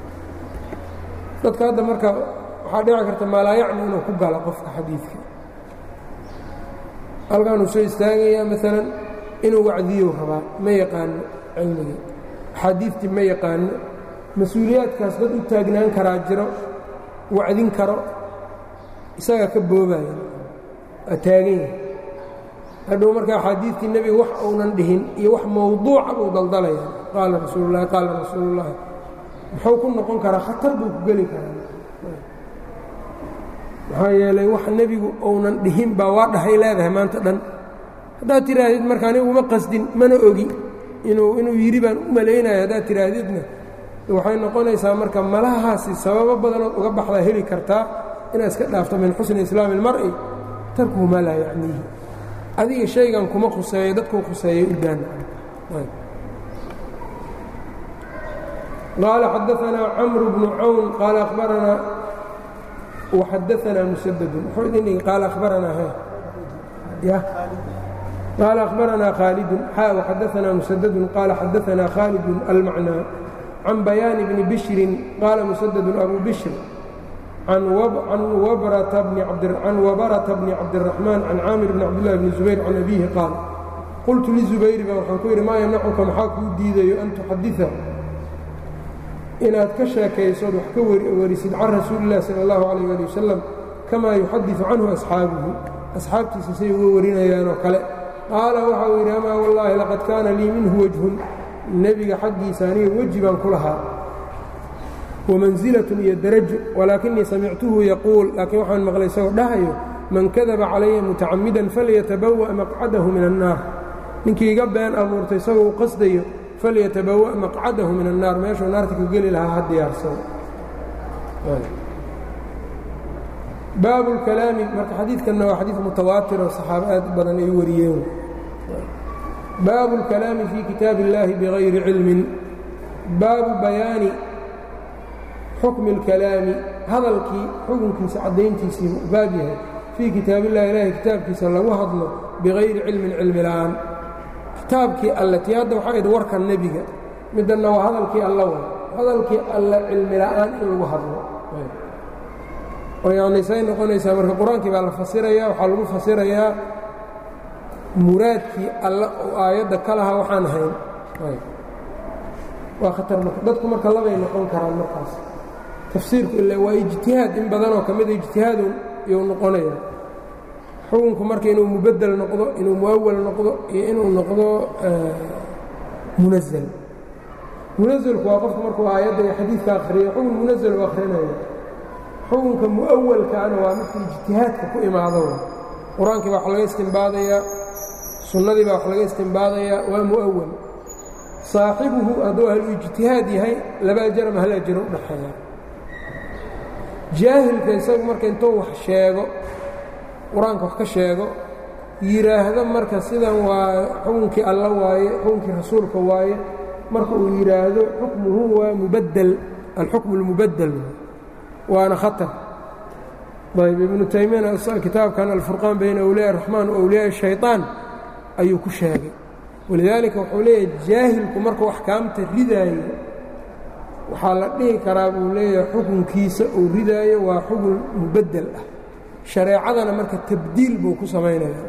dadka hadda marka waxaa dhici karta maalaayacni inuu ku galo qofka xadiidka halkaanuu soo istaagayaa maalan inuu wacdiyow rabaa ma yaqaano cilmigii axaadiidtii ma yaqaano mas-uuliyaadkaas dad u taagnaan karaa jiro wacdin karo isagaa ka boobaya waa taagan yahay hadhow marka axaadiidtii nebiga wax uunan dhihin iyo wax mawduuca buu daldalaya qaala rasuululahi qaala rasuulullaahi muxuu ku noqon karaa khatar buu ku geli karaa maxaa yeelay wax nebigu uunan dhihin baa waa dhahay leedahay maanta dhan haddaad tidhaahdid marka anigu uma qasdin mana ogi inuu inuu yidhi baan u malaynayo haddaad tidhaahdidna waxay noqonaysaa marka malahaasi sababo badanood uga baxdaa heli kartaa inaad iska dhaafto min xusni islaami اlmar'i tarkuhu maa laa yacniihi adiga shaygan kuma khuseeyo dadkuu khuseeyay u daana qaala xadaanaa camru bnu cawn qaala abaranaa وxadaanaa musadadun wuxuu idin dhigi qaala abaranaa he ya qaala akhbaranaa khaalidun xa وxadaanaa musadadun qaala xadaanaa khaalidun almacnaa can bayaani bni bishrin qaala musadadun abu bishr can wabarata bni cabdiraxmaan can caamir bni cabdillahi bni zubayr can abiihi qaal qultu lizubayri ba waxaan ku yidhi maa yamnacuka maxaa kuu diidayo an tuxadida inaad ka sheekaysood wax ka warisid can rasuuli illahi sala allahu calayh ali wasalam kamaa yuxadiثu canhu asxaabuhu asxaabtiisa say uga warinayaanoo kale qaala waxa uu yidhi amaa wallaahi laqad kaana lii minhu wajhun nebiga xaggiisa aniga weji baan ku lahaa wamansilatun iyo darajo walaakinii samictuhu yaquul laakiin waxaan maqlay isagoo dhahayo man kadaba calaya mutacamidan falyatabawa' maqcadahu min annaar ninkii iga been abuurtay isagoo u qasdayo falyatabawa' maqcadahu min annaar meeshuu naarta ka geli lahaa ha diyaarsado baabu lkalaami marka xadiidkanna waa xadiid mutawaatir oo saxaabo aad badan ay wariyeen baabu اlkalaami fii kitaabi اllahi bigayri cilmin baabu bayaani xukmi اlkalaami hadalkii xukunkiisa caddayntiisii baab yahay fii kitaab illahi ilaahay kitaabkiisa lagu hadlo bigayri cilmin cilmi la'aan kitaabkii alle tii hadda waxaa idhi warka nebiga middanna waa hadalkii alla way hadalkii alle cilmi la'aan in lagu hadlo oo yacni say noqonaysaa marka qur-aankii baa la fasirayaa waxaa lagu fasirayaa muraadkii alla oo aayadda ka lahaa waxaan ahayn waa khatar marka dadku marka labay noqon karaan markaas tafsiirku ila waa ijtihaad in badanoo ka mida ijtihaadu iyuu noqonaya xukunku marka inuu mubaddel noqdo inuu muawal noqdo iyo inuu noqdo munazl munazlku waa qofku markuu aayadda iyo xadiidka akhriyo xukun munazl u akhrinayo xukunka mu'awalkaana waa midka ijtihaadka ku imaado qur-aankii baa wax laga istimbaadayaa sunnadii baa wax laga istimbaadayaa waa mu'awal saaxibuhu hadduu ahlu ijtihaad yahay laba ajar ama hal ajaro u dhaxeeya jaahilka isagu marka intuu wax sheego qur-aanka wax ka sheego yidhaahdo marka sidan waa xukunkii alla waaye xukunkii rasuulka waaye marka uu yidhaahdo xukmuhu waa mubaddel alxukmu اlmubaddel waana khatar ayb ibnu taymiyana kitaabkan alfurqaan bayna awliyaa raxmaan wa awliyaa shayطaan ayuu ku sheegay walidaalika wuxuu leeyahay jaahilku markuu axkaamta ridaayo waxaa la dhihi karaa buu leeyahay xukunkiisa uu ridaayo waa xukun mubaddel ah shareecadana marka tabdiil buu ku samaynaya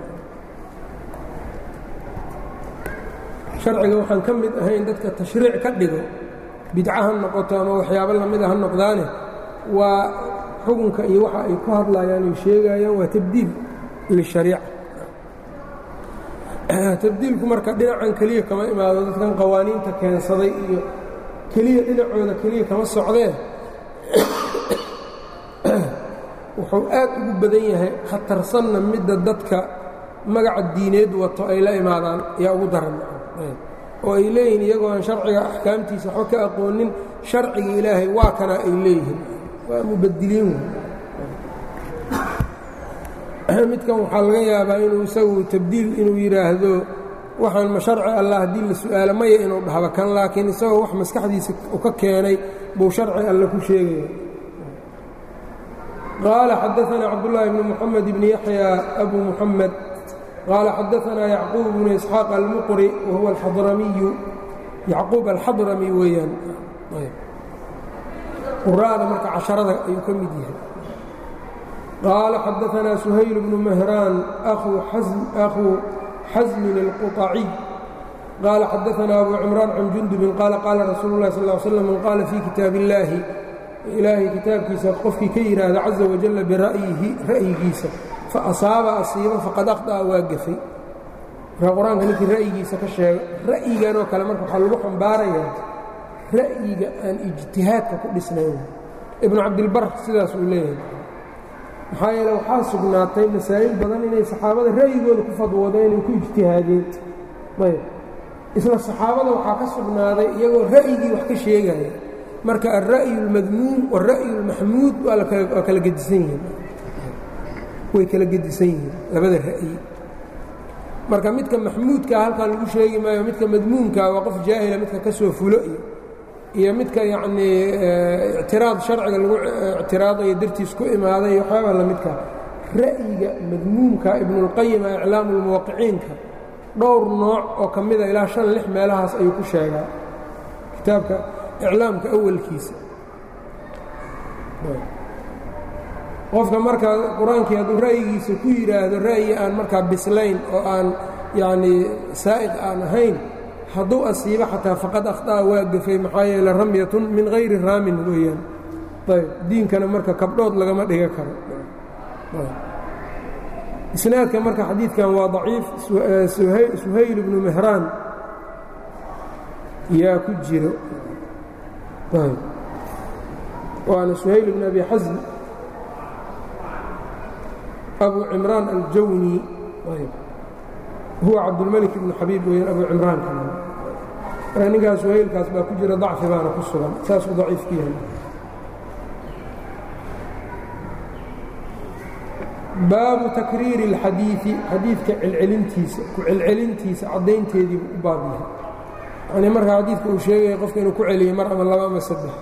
sharciga waxaan ka mid ahayn dadka tashriic ka dhigo bidca ha noqoto ama waxyaabo lamida ha noqdaane waa xukunka iyo waxa ay ku hadlayaan ay sheegayaan waa tabdiil lishariica tabdiilku marka dhinacan keliya kama imaado dadkan qawaaniinta keensaday iyo keliya dhinacooda keliya kama socdee wuxuu aad ugu badan yahay khatarsanna midda dadka magaca diineed wato ay la imaadaan ayaa ugu daran oo ay leeyihiin iyagoo aan sharciga axkaamtiisa waxba ka aqoonin sharciga ilaahay waa kana ay leeyihiin waa mubadiliin midkan waxaa laga yaabaa inuu isagu tabdiil inuu yidhaahdo waxaan ma sharci allah haddii la su'aalo maya inuu dhahba kan laakiin isagoo wax maskaxdiisa u ka keenay buu sharci alle ku sheegaya qaala xadaثna cabdالlahi bn mxamed bn yaحya abu muxamed qaala xadaثna yacquub bnu isxaaq almuqri wahuwa alxadramiyu yacquub alxadrami weeyaan quraada marka casharada ayuu ka mid yahay qaala xadaثna suhayl bnu mahraan أkhuu xasmin الquطaciy qaala xadaثna abu cimraan can jundubin qaala qaala rasuulu اlahi sal ه slm man qaala fii kitaab اllaahi ilaahay kitaabkiisa qofkii ka yidhaahda caza wajalla bira'yihi ra'yigiisa fa asaaba asiiba faqad akhطa'a waa gafay markaa qur-aanka ninkii ra'yigiisa ka sheega ra'yiganoo kale marka waxaa lagu xambaarayaa ra'yiga aan ijtihaadka ku dhisnayn ibnu cabdilbar sidaas uu leeyahay maxaa yeele waxaa sugnaatay masaa'il badan inay saxaabada ra'yigooda ku fadwadeen inay ku ijtihaadeen ayb isla saxaabada waxaa ka sugnaaday iyagoo ra'yigii wax ka sheegaya marka alra'yu اlmadmuum wاlra'yu اlmaxmuud waa kala gedisan yihiin way kala gedisan yihiin labada ra'yi marka midka maxmuudkaa halkan lagu sheegi maayo midka madmuumkaa waa qof jaahila midka ka soo fulo iyo iyo midka yacnii ictiraad sharciga lagu ictiraadayo dartiis ku imaaday waxyaabaa la midkaa ra'yiga madmuumka ibnuاlqayima iclaamu اlmuwaqiciinka dhowr nooc oo ka mida ilaa shan lix meelahaas ayuu ku sheegaa kitaabka iclaamka awalkiisa qofka markaa qur-aankii hadduu ra'yigiisa ku yidhaahdo ra'yi aan markaa bislayn oo aan yacnii saa'iq aan ahayn hadduu asiibo xataa faqad akhطa'a waa gafay maxaa yeele ramyatun min hayri raamin weeyaan ayb diinkana marka kabdhood lagama dhiga karo isnaadka marka xadiidkan waa daciif suhayl ibnu mehraan yaa ku jiro waana suhayl bn abi xasm abu cimraan aljawni huwa cabdulmalik ibnu xabiib weyaan abu cimraan marka ninkaas suhaylkaas baa ku jira dacfi baana ku sugan saasuu daciif ku yahay baabu takriiri اlxadiiثi xadiidka celcelintiisa ku celcelintiisa caddaynteediibu u baab yahay yani marka xadiidka uu sheegaya qofka inuu ku celiyo mar ama laba ama saddex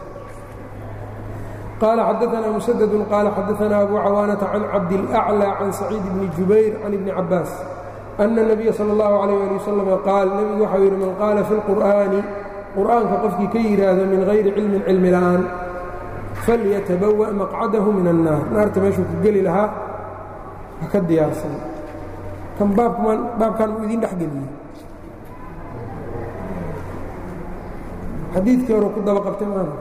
qaala xadaثna mسdd qaala xadaثna abu cawaanaةa can cabdالأعlى can saciid bni jubayr can ibni cabaas أna النabiya salى الlahu عalيه alي waslm qaal nebigu waxau yidhi man qaala fi اlqur'aani qur'aanka qofkii ka yidhaahdo min hayri cilmin cilmi la'aan falyatabawa' maqcadahu min annaar naarta meeshuu ku geli lahaa ha ka diyaarsan kan baabkman baabkan uu idin dhex geliyey xadiidkii hore ku daba qabtay maana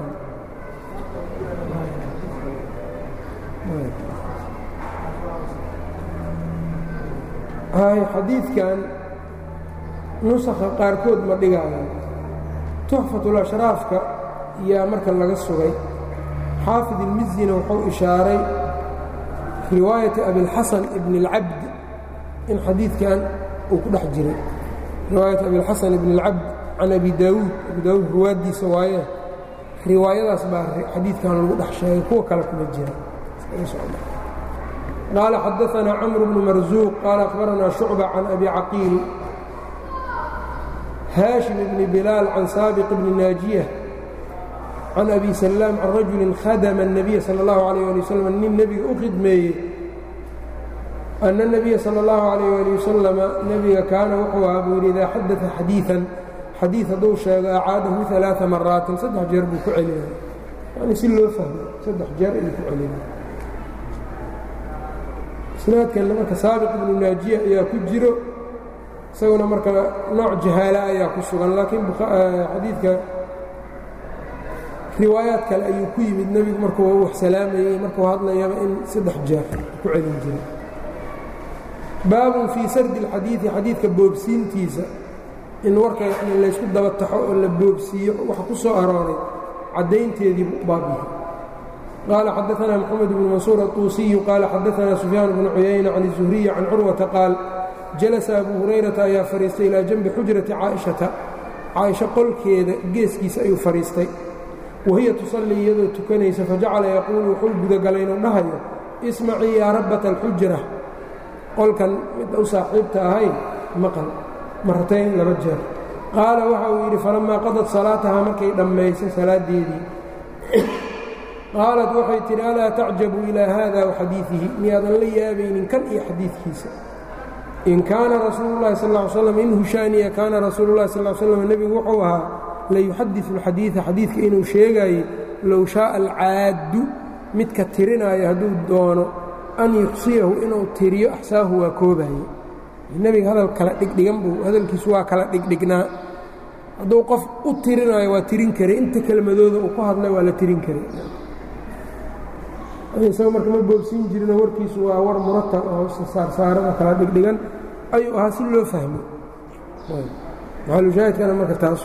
hay xadiidkan nusakha qaarkood ma dhigaayo tuxfatulashraafka yaa marka laga sugay xaafid ilmizina wuxuu ishaaray riwaayati abilxasan ibn اlcabd in xadiidkan uu ku dhex jiray riwaayat abilxasan ibn اlcabd can abi daawuud abi daawuud ruwaaddiisa waaye riwaayadaas baa xadiidkan lagu dhex sheegay kuwa kale kuma jira qaala xadaثna cmr bnu marzuuq qaala akhbaranaa shucba can abi caqiil haashim bni bilaal can saabiq bni naajiya can abi salaam can rajulin khadama الnabiya salى اllahu عalيh ali waslm nin nebiga u khidmeeyey ana الnabiya salى اllahu عalayh ali wasalama nebiga kaana wuxuu ahaa buu yidhi idaa xadaثa xadiiثan xadiid hadduu sheego acaadahu ثalaaثa maraatin saddex jeer buu ku celinaya yani si loo fahmo saddex jeer ayuu ku celinaya isnaadkanna marka saabiq ibnu naajiya ayaa ku jiro isaguna marka nooc jahaala ayaa ku sugan laakiin xadiidka riwaayaad kale ayuu ku yimid nebigu markuu wax salaamayey markuu hadlayaba in saddex jeer ku celin jiray baabun fii sardi اlxadiidi xadiidka boobsiintiisa in warka yani laysku daba taxo oo la boobsiiyo waxa ku soo arooray caddaynteediibu baabyahay qaala xadaثna mxamed bnu mansuur aلطuusiyu qaala xadaثna sufyaan bnu cuyayna can الzuhriyi can curwata qaal jalasa abu hurayrata ayaa fadhiistay ilaa janbi xujrati caaishata caaisho qolkeeda geeskiisa ayuu fadhiistay wahiya tusallii iyadoo tukanaysa fajacala yaquulu wuxuu gudagalay inuu dhahayo ismacii yaa rabbata alxujra qolkan midda u saaxiibta ahayn maqal maratayn laba jeer qaala waxa uu yidhi falammaa qadad salaatahaa markay dhammaysay salaaddeedii qaalat waxay tidhi alaa tacjabu ilaa haada wa xadiidihi miyaadan la yaabaynin kan iyo xadiidkiisa in kaana rasuulu llahi sal ly slam in hushaaniya kaana rasuulu llahi sal slam nebigu wuxuu ahaa layuxadiثu اlxadiiثa xadiidka inuu sheegaayey low shaaa alcaaddu midka tirinaayo hadduu doono an yuxsiyahu inuu tiriyo axsaahu waa koobaye nebiga hadal kala dhigdhigan buu hadalkiisu waa kala dhigdhignaa hadduu qof u tirinaayo waa tirin karay inta kelmadooda uu ku hadlay waa la tirin karay isaga marka ma boobsiin jirino warkiisu waa war muratab oo saarsaarada kala dhigdhigan ayuu ahaa si loo fahmo maxalushaahidkana marka taas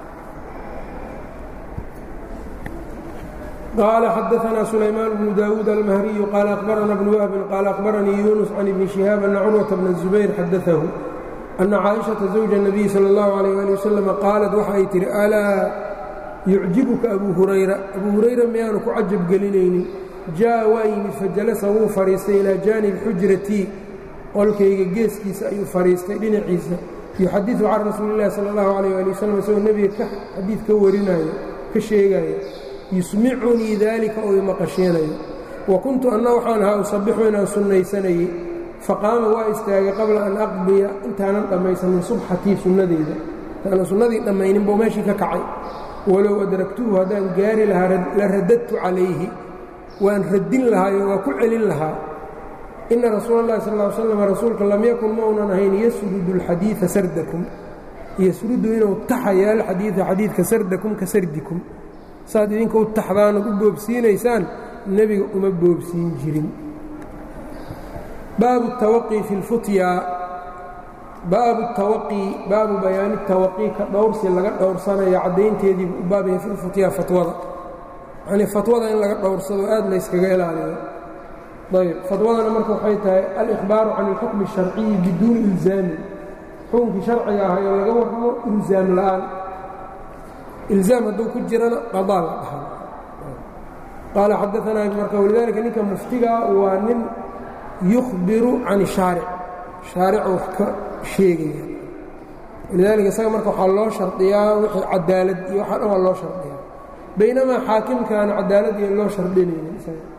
قال xدثنا سليمان بن داود المهري قال أخبرنا بن وهب قال أخبرني يونس عن ابن شهاب أن عروة بن الزبير xدثه أن cائشhaةa زوج النبي صلى الله عليه لي وسلم qاaلت waxay tihi أlاa يucجibka أbو هurayرa أbو هurayra miyaanu ku cajab gelinaynin jaaءa waa yimid fajalasa wuu fadhiistay ilىa jaaniب xujratii qolkayga geeskiisa ayuu fadhiistay dhinaciisa yuxadiثu can rasuuli الlahi salى الlaه عليه لي وsلم isagoo nebiga xadiid ka warinayo ka sheegaya yusmicunii daalika oo imaqasheenayo wa kuntu anna waxaan ahaa usabixu inaan sunnaysanayey faqaama waa istaagay qabla an aqdiya intaanan dhammaysanin subxatii sunnadeyda intaanan sunnadii dhammaynin buu meeshii ka kacay walow adragtuhu haddaan gaari lahaa la radadtu calayhi waan radin lahaayo waa ku celin lahaa inna rasuula اllahi sal ly slam rasuulka lam yakun ma unan ahayn yasrudu اlxadiida sardakum yasrudu inuu taxaya alxadiida xadiidka sardakum ka sardikum saad idinka u taxdaanood u boobsiinaysaan nebiga uma boobsiin jirin baabu الtawaqi fi اlfutya baabu الtawaqi baabu bayaani الtawaqi ka dhowrsi laga dhowrsanayo caddaynteediibu u baabaya fi lfutya fatwada yanii fatwada in laga dhowrsado aad layskaga ilaaliyo ayb fatwadana marka waxay tahay alإkhbaaru can اlxukmi الsharciyi biduuni ilzaami xukunkii sharciga ahayo laga warramo ilzaam la'aan ilzaam hadduu ku jirana qadaa la dhaha qaala xadaanaa marka walidaalika ninka muftigaa waa nin yukhbiru can shaaric shaaricu wax ka sheegaya walidaalika isaga marka waxaa loo shardiyaa wixii cadaalad iyo waxaa dhan waa loo shardiyaa baynamaa xaakimkaana cadaalad iyo loo shardinaynin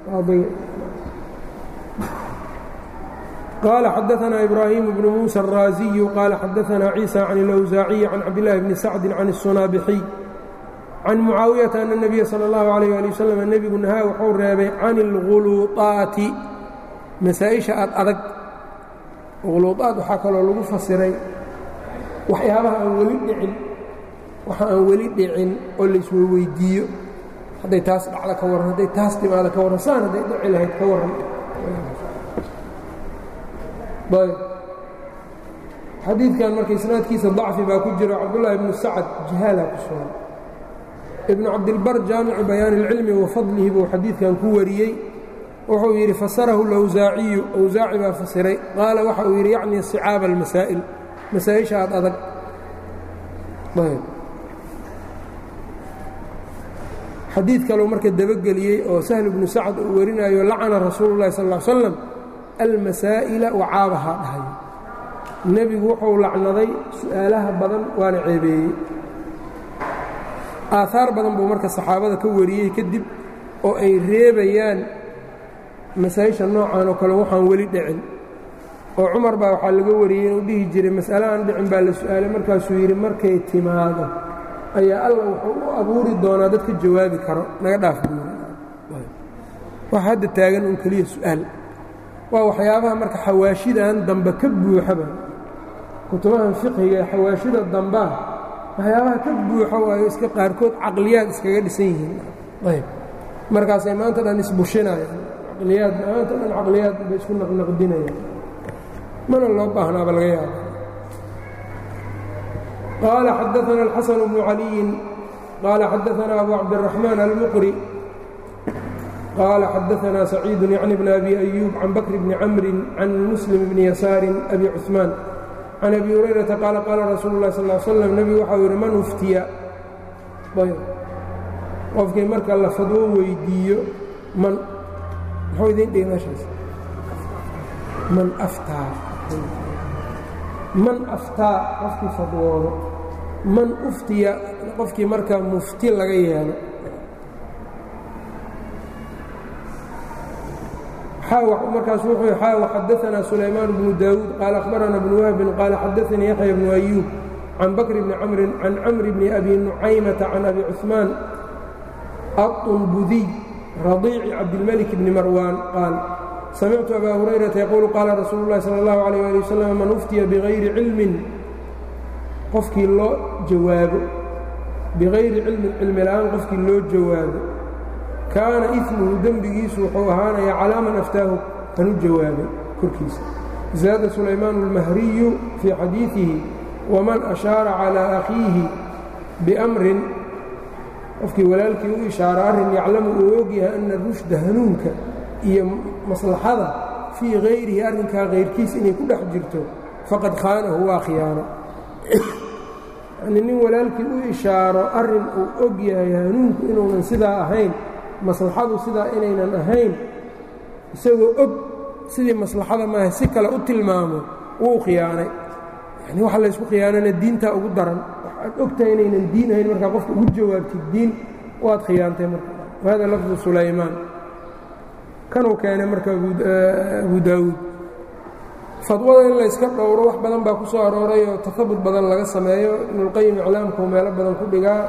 qaala xadaanaa ibraahimu bnu muusa الraaziyu qaala xadaanaa ciisa can اlawsaaciyi can cabdillaahi bni sacdi can الsunaabixiy can mucaawiyata ana nebiya sala اllahu alayh ali wasalam nebigu nahaa wuxuu reebay can اlghuluuطaati masaa-isha aad adag khuluuطaad waxaa kaloo lagu fasiray waxyaabaha aan weli dhicin waxa aan weli dhicin oo laisweydiiyo hadday taas dhacda ka warran hadday taas timaada ka warran saan hadday dhici lahayd ka warran ayb xadiidkan marka isnaadkiisa dacfi baa ku jiro cabdullaahi ibnu sacad jahaala ku sugan ibnu cabdilbar jaamicu bayaani اlcilmi wa fadlihi buu xadiidkan ku wariyey wuxuu yidhi fasarahu اlawsaaciyu awsaaci baa fasiray qaala waxa uu yidhi yacni sicaaba almasaa'il masaa-isha aad adag ayb xadiid kaleu marka dabageliyey oo sahl ibnu sacad uu warinayo lacana rasuulu اllahi sal ا slam almasaa'ila wacaabahaa dhahay nebigu wuxuu lacnaday su'aalaha badan waana ceebeeyey aahaar badan buu marka saxaabada ka wariyey kadib oo ay reebayaan masaa-isha noocan oo kale waxaan weli dhicin oo cumar baa waxaa laga wariyey inuu dhihi jiray mas'ale aan dhicin baa la su'aalay markaasuu yidhi markay timaado ayaa alla wuxuu u abuuri doonaa dadka jawaabi karo naga dhaaf buuri wax hadda taagan un keliya su'aal waa waxyaabaha marka xawaashidan dambe ka buuxaba kutubahan fiqhiga ee xawaashida dambaa waxyaabaha ka buuxo waayo iska qaarkood caqliyaad iskaga dhisan yihiin ayb markaasay maanta dhan isbushinayaan caqliyaad maanta dhan caqliyaad bay isku naqnaqdinayaan mana loo baahnaaba laga yaaba qaala xadaana alxasan bnu caliyin qaala xadaana abu cabdiraxmaan almuqri qال xadaثna سacيid yعni بn أbi أyوب can bkr bni cmri can msلm bni yasaari أbi cثmaan can أbi هurayرaةa qaala qaala rasuul الlah sal اه slm nebigu waxau yidhi man uftiya qofkii marka la fadwo weydiiyo man muxuu idin dhihi meeshaas man aftaa man aftaa qofkii fadwoodo man uftiya qofkii marka mufti laga yeelo markaas wuxuu xaaw xadaثna sulaymaan bnu daawuud qaal akhbarana bnu wahbin qaala xadaثanii yaxya bnu أyuub can bakr bni camrin can camri bni abi nucaymata can abi cuثmaan aطunbudiy radiici cabdilmalik bni marwaan qaal samictu abaa hurayrata yaquulu qaala rasuulu اllahi salى اllahu عalيh ali wasalam man uftiya bigayri cilmin qofkii loo jawaabo bigayri cilmin cilmi la'aan qofkii loo jawaabo kaana imuhu dembigiisu wuxuu ahaanayaa calaa man aftaahu kanu jawaabay korkiisa zaada sulaymaan اlmahriyu fii xadiiثihi waman ashaara calىa akhiihi biamrin qofkii walaalkii u ishaara arrin yaclamu uu ogyahay ana rushda hanuunka iyo maslaxada fii hayrihi arrinkaa kayrkiis inay ku dhex jirto faqad khaanahu waa khiyaano yanii nin walaalkii u ishaaro arrin uu og yahay hanuunku inuunan sidaa ahayn maslaxadu sidaa inaynan ahayn isagoo og sidii maslaxada maaha si kale u tilmaamo wuu khiyaanay yani waxa laysku khiyaanana diintaa ugu daran waxaad ogtahay inaynan diin ahayn markaa qofka ugu jawaabtid diin waad khiyaantay marka wahada lafdu sulaymaan kanuu keenay marka abu daawuud fadwada in layska dhowro wax badan baa ku soo arooray oo tahabut badan laga sameeyo ibnulqayim iclaamkuu meelo badan ku dhigaa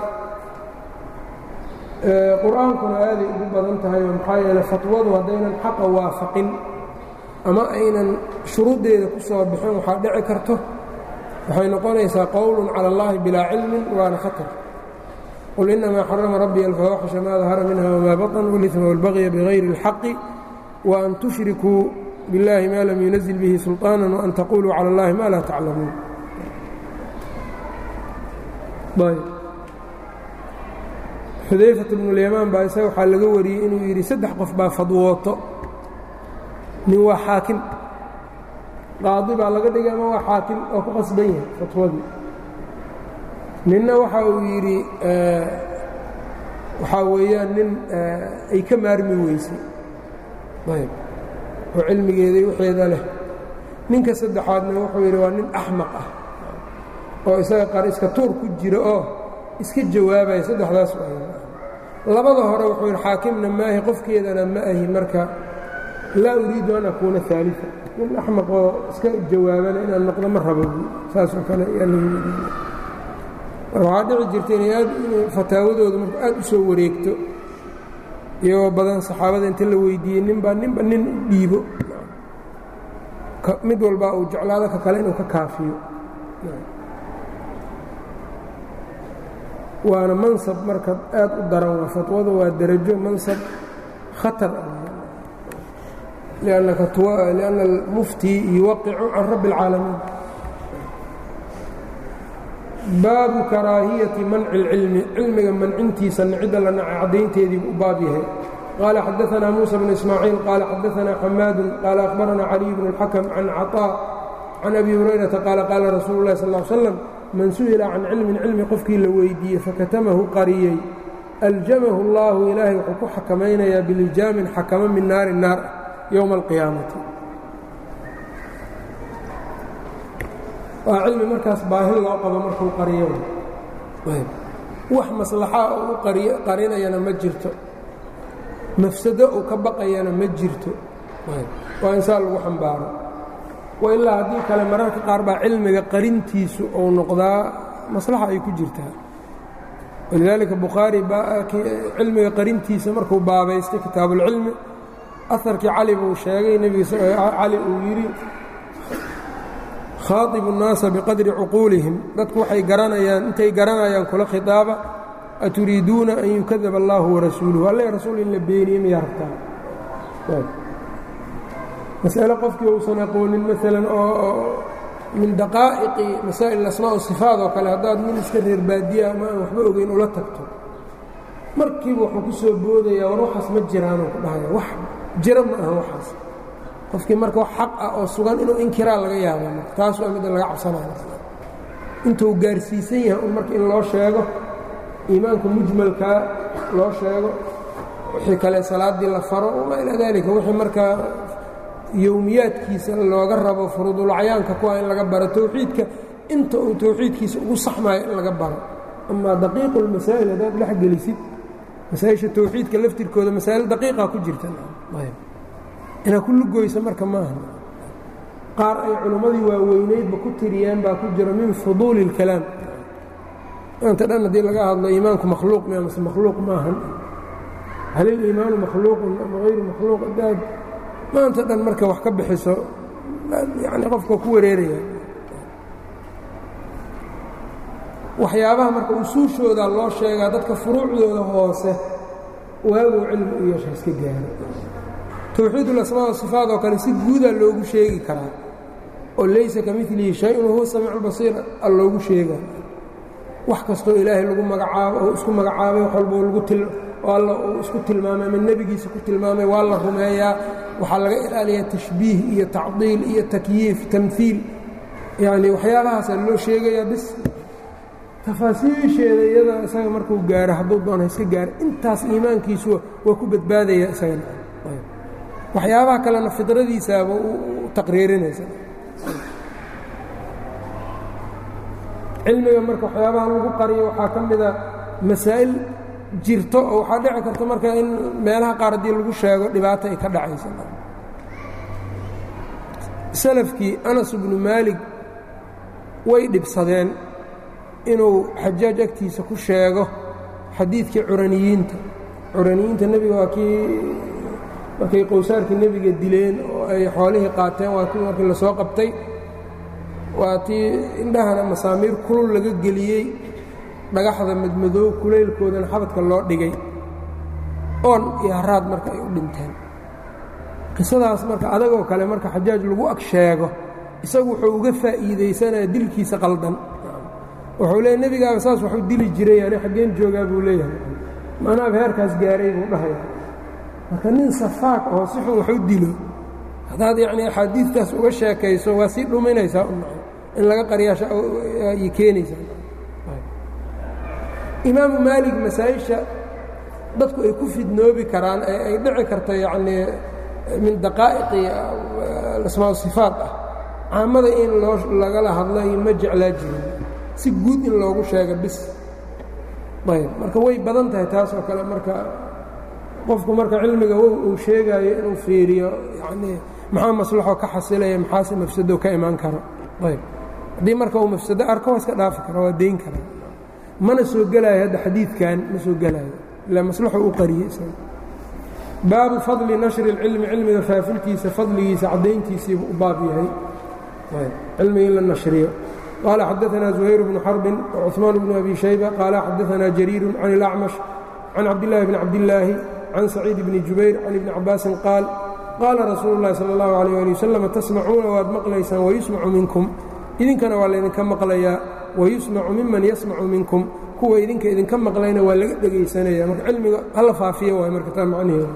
qur-aankuna aaday ugu badan tahay oo maxaa yeele fatwadu haddaynan xaqa waafaqin ama aynan shuruuddeeda ku soo bixin waxaa dhici karto waxay noqonaysaa qowlun cala اllahi bilaa cilmin waana khatar qul inamaa xarama rabbiya alfawaaxisha maa dahara minha wmaa baطn wاlإثma wاlbagya bغayri اlxaqi وan tushrikuu biاllahi ma lam yunazil bihi sulطaana وan taquluu calى اllahi ma laa taclamuun xudayfat bnuulyamaan baa isaga waxaa laga wariyey inuu yidhi saddex qof baa fadwooto nin waa xaakim qaadi baa laga dhigay ama waa xaakim oo ku qasban yahay fatwadii ninna waxa uu yidhi waxaa weeyaan nin ay ka maarmi weysay ayb oo cilmigeeday waxeeda leh ninka saddexaadna wuxuu yidhi waa nin axmaq ah oo isaga qar iska tuur ku jira oo iska jawaabaya saddexdaas labada hore wuxuu yidhi xaakimna maahi qofkeedana ma ahi marka laa uriidu an akuuna aalia nin axmaq oo iska jawaabana inaan noqdo ma rabo saasoo kale marka waxaa dhici jirta inay aad fataawadooda marka aad u soo wareegto iyagoo badan saxaabada inta la weydiiyey ninbaa ninba nin u dhiibo mid walbaa uu jeclaado ka kale inuu ka kaafiyo waana mansab marka aad u daran waa fatwadu waa darajo mansab khatar ah lianna almufti yuwaqicu can rabbi اlcaalamiin baabu karaahiyati manci اlcilmi cilmiga mancintiisa cidda la nacay caddaynteedii u baab yahay qaala xadaanaa muusa bn ismaaciil qaala xadaanaa xamaadu qaala akhbaranaa caliy bn اlxakm can caطaa can abi hurayrata qaala qaala rasuulu اlahi sal slam man su'ila can cilmin cilmi qofkii la weydiiyey fakatamahu qariyey aljamahu اllahu ilaahay wuxuu ku xakamaynayaa bilijaamin xakamo min naari naar ah yowma alqiyaamati waa cilmi markaas baahi loo qabo markuu qariyo wax maslaxaa uu qarinayana ma jirto mafsado uu ka baqayana ma jirto waa insaan lagu xambaaro wa ilaa haddii kale mararka qaar baa cilmiga qarintiisu uu noqdaa maslaxa ay ku jirtaa walidaalika bukhaari cilmiga qarintiisa markuu baabaystay kitaabuulcilmi aharkii cali buu sheegay nebigacali uu yidhi khaaibu الnaasa biqadri cuquulihim dadku waxay garanayaan intay garanayaan kula khiطaaba aturiiduuna an yukadaba اllahu warasuuluhu alle rasuul in la beeniye miyaa rabtaa masale qofkii uusan aqoonin maalan oo min daqaa'iqi masaa'il asmaa o sifaat oo kale haddaad nin iska reer baadiya ama aan waxba ogeyn ula tagto markiiba wuxuu ku soo boodayaa war waxaas ma jiraanuu ku dhahaya wax jira ma aha waxaas qofkii marka wax xaq ah oo sugan inuu inkiraa laga yaaba marka taas waa midda laga cabsanaya intuu gaarsiisan yahay un marka in loo sheego iimaanka mujmalkaa loo sheego wixii kale salaaddii la faro wamaa ilaa daalika wixii markaa yowmiyaadkiisa looga rabo furuudulacyaanka kuwa in laga baro towxiidka inta uu towxiidkiisa ugu saxmayo in laga baro amaa daqiiqu lmasaa'il haddaad dhex gelisid masaa-isha towxiidka laftirkooda masaa'il daqiiqa ku jirta inaad ku lugoysa marka maaha qaar ay culimmadii waaweynaydba ku tiriyeen baa ku jira min fuduuli اlkalaam maanta dhan haddii laga hadlo iimaanku makhluuq mi amase makhluuq maahan hal iliimaanu makhluuqun ama hayru makhluuq haddaad maanta dhan marka wax ka bixiso yani qofka ku wareeraya waxyaabaha marka usuushooda loo sheegaa dadka furuucdooda hoose waaguu cilmi u yeesha iska gaaro towxiid ulasmaa wasifaat oo kale si guudaa loogu sheegi karaa oo laysa ka milihi shay-un wahuwa samiicu lbasiir a loogu sheegaa wax kastoo ilaahay lagu magacaabo oo isku magacaabay wax walboo lagu til alla uu isku tilmaamay ama nebigiisa ku tilmaamay waa la rumeeyaa waxaa laga ilaaliyaa tashbiih iyo tacdiil iyo takyiif tamhiil yacni waxyaabahaasaa loo sheegayaa bis tafaasiisheeda iyada isaga markuu gaaro hadduu doona iska gaaro intaas iimaankiisu waa ku badbaadaya isagana waxyaabaha kalena fidradiisaaba u taqriirinaysa cilmiga marka waxyaabaha lagu qariyo waxaa ka mida masaa'il jirto oo waxaa dhici karta marka in meelaha qaar haddii lagu sheego dhibaato ay ka dhacaysa salafkii anas bnu maalig way dhibsadeen inuu xajaaj agtiisa ku sheego xadiidkii curaniyiinta curaniyiinta nebiga waa kii markay qowsaarkii nebiga dileen oo ay xoolihii qaateen waa kii markii lasoo qabtay waa tii indhahana masaamiir kulul laga geliyey dhagaxda madmadoow kulaylkoodana xabadka loo dhigay oon iyo haraad marka ay u dhinteen qisadaas marka adagoo kale marka xajaaj lagu ag sheego isagu wuxuu uga faa'iidaysanaya dilkiisa qaldan wuxuu leeya nebigaaba saas waxu dili jiray ani xaggeen joogaa buu leeyahay maanaaba heerkaas gaaray buu dhahaya marka nin safaaq oo si xun wax u dilo haddaad yacnii axaadiidtaas uga sheekayso waa sii dhuminaysaa in laga qaryaashaay keenaysaa imaamu maalig masaa-isha dadku ay ku fidnoobi karaan ee ay dhici karto yacnii min daqaa'iqi asmaa sifaat ah caamada in loo lagala hadlo ma jeclaa jirin si guud in loogu sheego bis ayb marka way badan tahay taas oo kale marka qofku marka cilmiga wow uu sheegaayo inuu fiiriyo yacnii maxaa maslaxo ka xasilaya maxaase mafsado ka imaan karo ayb haddii marka uu mafsado arko waa iska dhaafi kara waa dayn kara mana soo gelaayo hadda xadiidkan ma soo gelaayo ilaa maslaxu u qariyey isaga baabu fadli nashri اlcilmi cilmiga faafintiisa fadligiisa caddayntiisiibu u baab yahay cilmiga in la nashriyo qaala xadaثna زuhayr bnu xarbin وcuثmaan bnu abi shayba qaala xadaثna jariiru can اlأcmash can cabdالlahi bni cabdillaahi can saciid bni jubayr can ibni cabaasin qaal qaala rasuulu اllahi salى اllahu عalيh ali wasalam tasmacuuna waad maqlaysaan wayusmacu minkum idinkana waa laydinka maqlayaa wayusmacu miman yasmacu minkum kuwa idinka idinka maqlayna waa laga dhegaysanaya marka cilmiga hala faafiya waay marka taa macnaheedu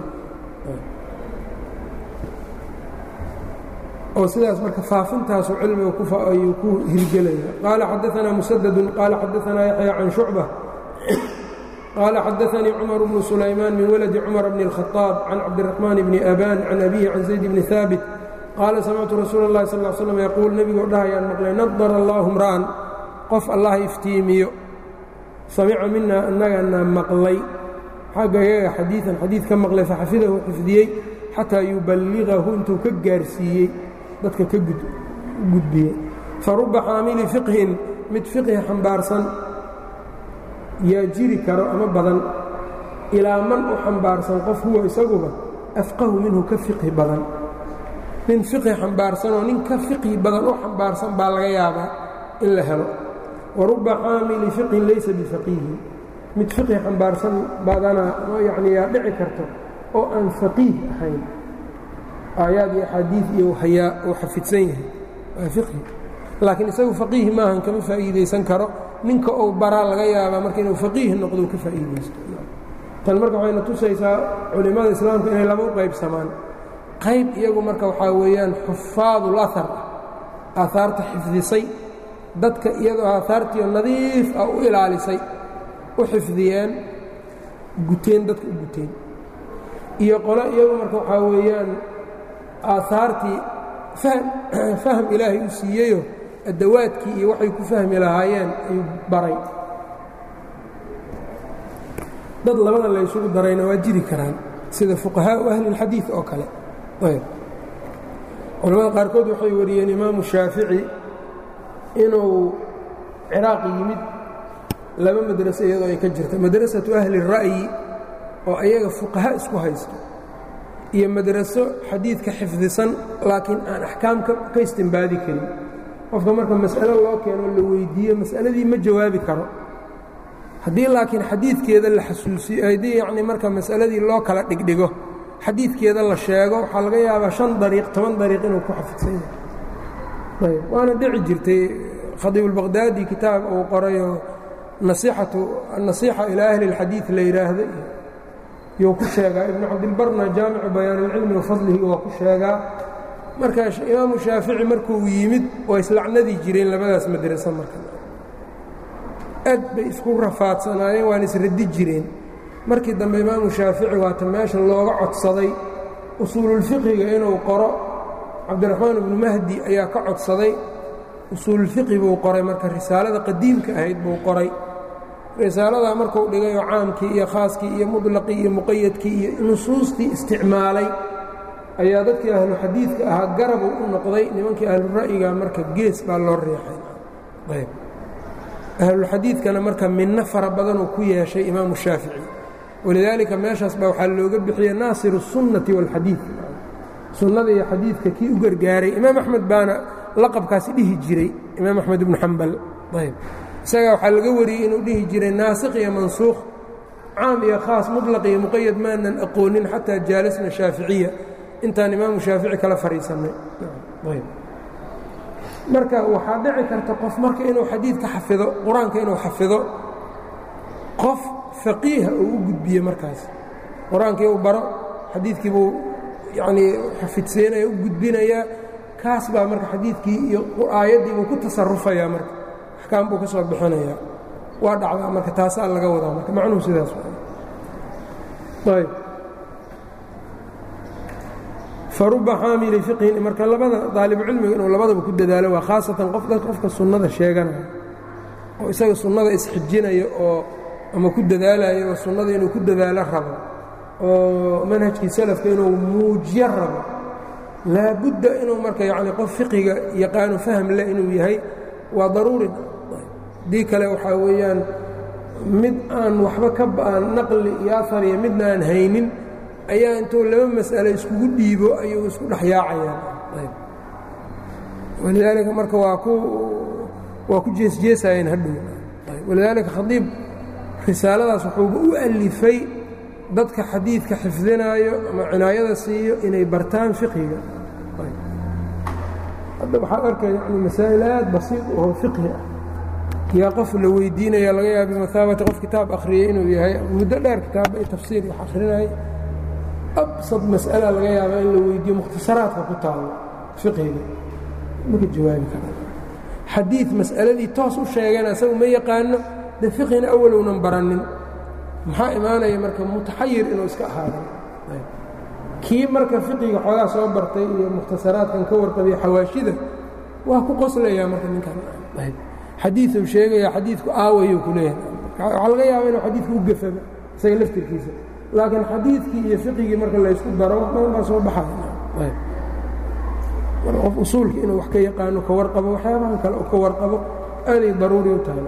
oo sidaas marka faafintaasu cilmiga ayuu ku hirgelaya qaala xadaanaa musadadun qaala xadaanaa yaxya can shucba qaala xadaanii cumar bnu sulaymaan min waladi cumar bni اlkhaaab can cabdiraxmaan bni aban can abihi can zayd bni haabit qaala samictu rasuula اllahi sal l slam yaquul nebigoo dhahayaan maqlay nadara allahu mra'an qof allah iftiimiyo samica mina annagana maqlay xagga iyaga xadiian xadiid ka maqlay faxafidahu xifdiyey xataa yuballigahu intuu ka gaarsiiyey dadka ka gudbiyey faruba xaamili fiqhin mid fiqhi xambaarsan yaa jiri karo ama badan ilaa man u xambaarsan qof huwa isaguba afqahu minhu ka fiqhi badan nin fiqhi xambaarsanoo nin ka fiqhi badan u xambaarsan baa laga yaabaa in la helo waruba xaamili fiqhin laysa bifaqiihin mid fiqhi xambaarsan badanaa yacni yaa dhici karto oo aan faqiih ahayn aayaad iyo axaadiid iyo hayaa uu xafidsan yahay waa fiqhi laakiin isagu faqiih maahan kama faa'iidaysan karo ninka uu baraa laga yaabaa marka inuu faqiih noqdo ka faa'iidaysto tan marka waxayna tusaysaa culimmada islaamka inay laba u qaybsamaan qayb iyagu marka waxaa weeyaan xufaadul ahar aahaarta xifdisay dadka iyadoo aahaartiio nadiif ah u ilaalisay u xifdiyeen guteen dadka u guteen iyo qole iyagu marka waxaa weeyaan aahaartii faham ilaahay u siiyeyo addawaadkii iyo waxay ku fahmi lahaayeen ayuu baray dad labada laysugu darayna waa jiri karaan sida fuqahaau ahlilxadiid oo kale culamada qaarkood waxay wariyeen imaamu shaafici inuu ciraaq yimid laba madraso iyadoo ay ka jirta madrasatu ahli الra'yi oo ayaga fuqaha isku haysto iyo madraso xadiidka xifdisan laakiin aan axkaam ka istimbaadi karin qofka marka mas'alo loo keeno la weyddiiyo mas'aladii ma jawaabi karo haddii laakiin xadiidkeeda la xasuusiyo haddii yacni marka mas'aladii loo kala dhigdhigo xadiidkeeda la sheego waxaa laga yaabaa shan dariiq toban dariiq inuu ku xafidsan yahay ayb waana dhici jirtay khadiibulbaqhdaadi kitaab uu qorayoo nasiixatu annasiixa ilaa ahli اlxadiid la yidhaahdo yuu ku sheegaa ibnu cabdilbarna jaamicu bayaanilcilmi wa fadlihi waa ku sheegaa marka imaamu shaafici markuu yimid waa islacnadii jireen labadaas madraso marka aad bay isku rafaadsanaayeen waana isradi jireen markii dambe imaamu shaafici waata meesha looga codsaday usuululfiqiga inuu qoro cabdiraxmaan ibnu mahdi ayaa ka codsaday usuululfiqi buu qoray marka risaalada qadiimka ahayd buu qoray risaaladaa markuu dhigayoo caamkii iyo khaaskii iyo mudlaqii iyo muqayadkii iyo nusuustii isticmaalay ayaa dadkii ahlu xadiidka ahaa garabuu u noqday nimankii ahlura'yiga marka gees baa loo riixay ayb ahlulxadiidkana marka minno fara badanuu ku yeeshay imaamu shaafici walidaalika meeshaas baa waxaa looga bixiyey naasiru الsunnati wاlxadiid sunnada iyo xadiidka kii u gargaaray imaam axmed baana laqabkaasi dhihi jiray imaam axmed ibnu xambal ayb isagaa waxaa laga wariyey inuu dhihi jiray naasikh iyo mansuukh caam iyo khaas muطlaq iyo muqayad maanan aqoonin xataa jaalasna shaaficiya intaan imaamu shaafici kala fadhiisannay marka waxaa dhici karta qof marka inuu xadiidka xafido qur-aanka inuu xafido qof faqiiha uu u gudbiye markaas qur-aankii uu baro xadiidkii buu yanii xafidseynaya u gudbinayaa kaas baa marka xadiidkii iyo aayaddii buu ku tasarufayaa marka axkaam buu ka soo bixinayaa waa dhacdaa marka taasaa laga wadaa marka macnuhu sidaas ayb faruba xaamili fiqhin marka labada daalibucilmiga inuu labadaba ku dadaalo waa khaasatan qof qofka sunnada sheeganaya oo isaga sunnada isxijinaya oo ama ku dadaalayo oo sunnada inuu ku dadaalo rabo oo manhajkii salafka inuu muujiyo rabo laabudda inuu marka yacni qof fiqiga yaqaano faham leh inuu yahay waa daruuri haddii kale waxaa weeyaan mid aan waxba ka ba'an naqli iyo afar iyo midna aan haynin ayaa intuu laba mas'alo iskugu dhiibo ayuu isku dhex yaacayaan walidaalika marka waa ku waa ku jeesjeesayeen hadhow walidaalika khadiib risaaladaas wuxuuba u alifay dadka xadiidka xifdinaayo ama cinaayada siiyo inay bartaan fiqhiga hadda waxaad arkay yani masaa'il aad basiid oo fiqhi ah yaa qof la weydiinaya laga yaaba bimathaabati qof kitaab akhriyey inuu yahay muddo dheer kitaabba iyo tafsiir wax akhrinaya absad mas'ala laga yaaba in la weydiiyo mukhtasaraadka ku taalo fiqhiga maka jawaabi kara xadiid mas'aladii toos u sheegeen asagu ma yaqaano de fiqhina awalownan baranin maxaa imaanaya marka mutaxayir inuu iska ahaada kii marka fiqiga xoogaa soo bartay iyo mukhtasaraadkan ka warqabiya xawaashida waa ku qoslayaa marka ninkan xadiiuu sheegaya xadiidku aawayuu ku leeyahay waxaa laga yaaba inuu xadiidku u gafaba isaga laftirkiisa laakiin xadiidkii iyo fiqigii marka laysku daro badan baa soo baxaya mar qof usuulka inuu wax ka yaqaano ka warqabo waxyaabahan kale ka warqabo aaday daruuri u tahay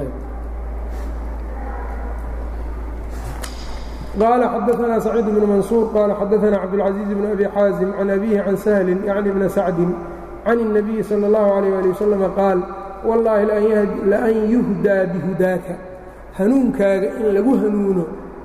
قال xdثna سcيid بن maنصوuر qال xadثna cabdالعaزيiز بن أbي xاaزم عن أbيه عن سهل yعnي بن سacد عن النبي صلى الله عليه لي وسلم qاaل والlahi لأn يهdىa بهudaaka hanuunkaaga in lagu hanuuno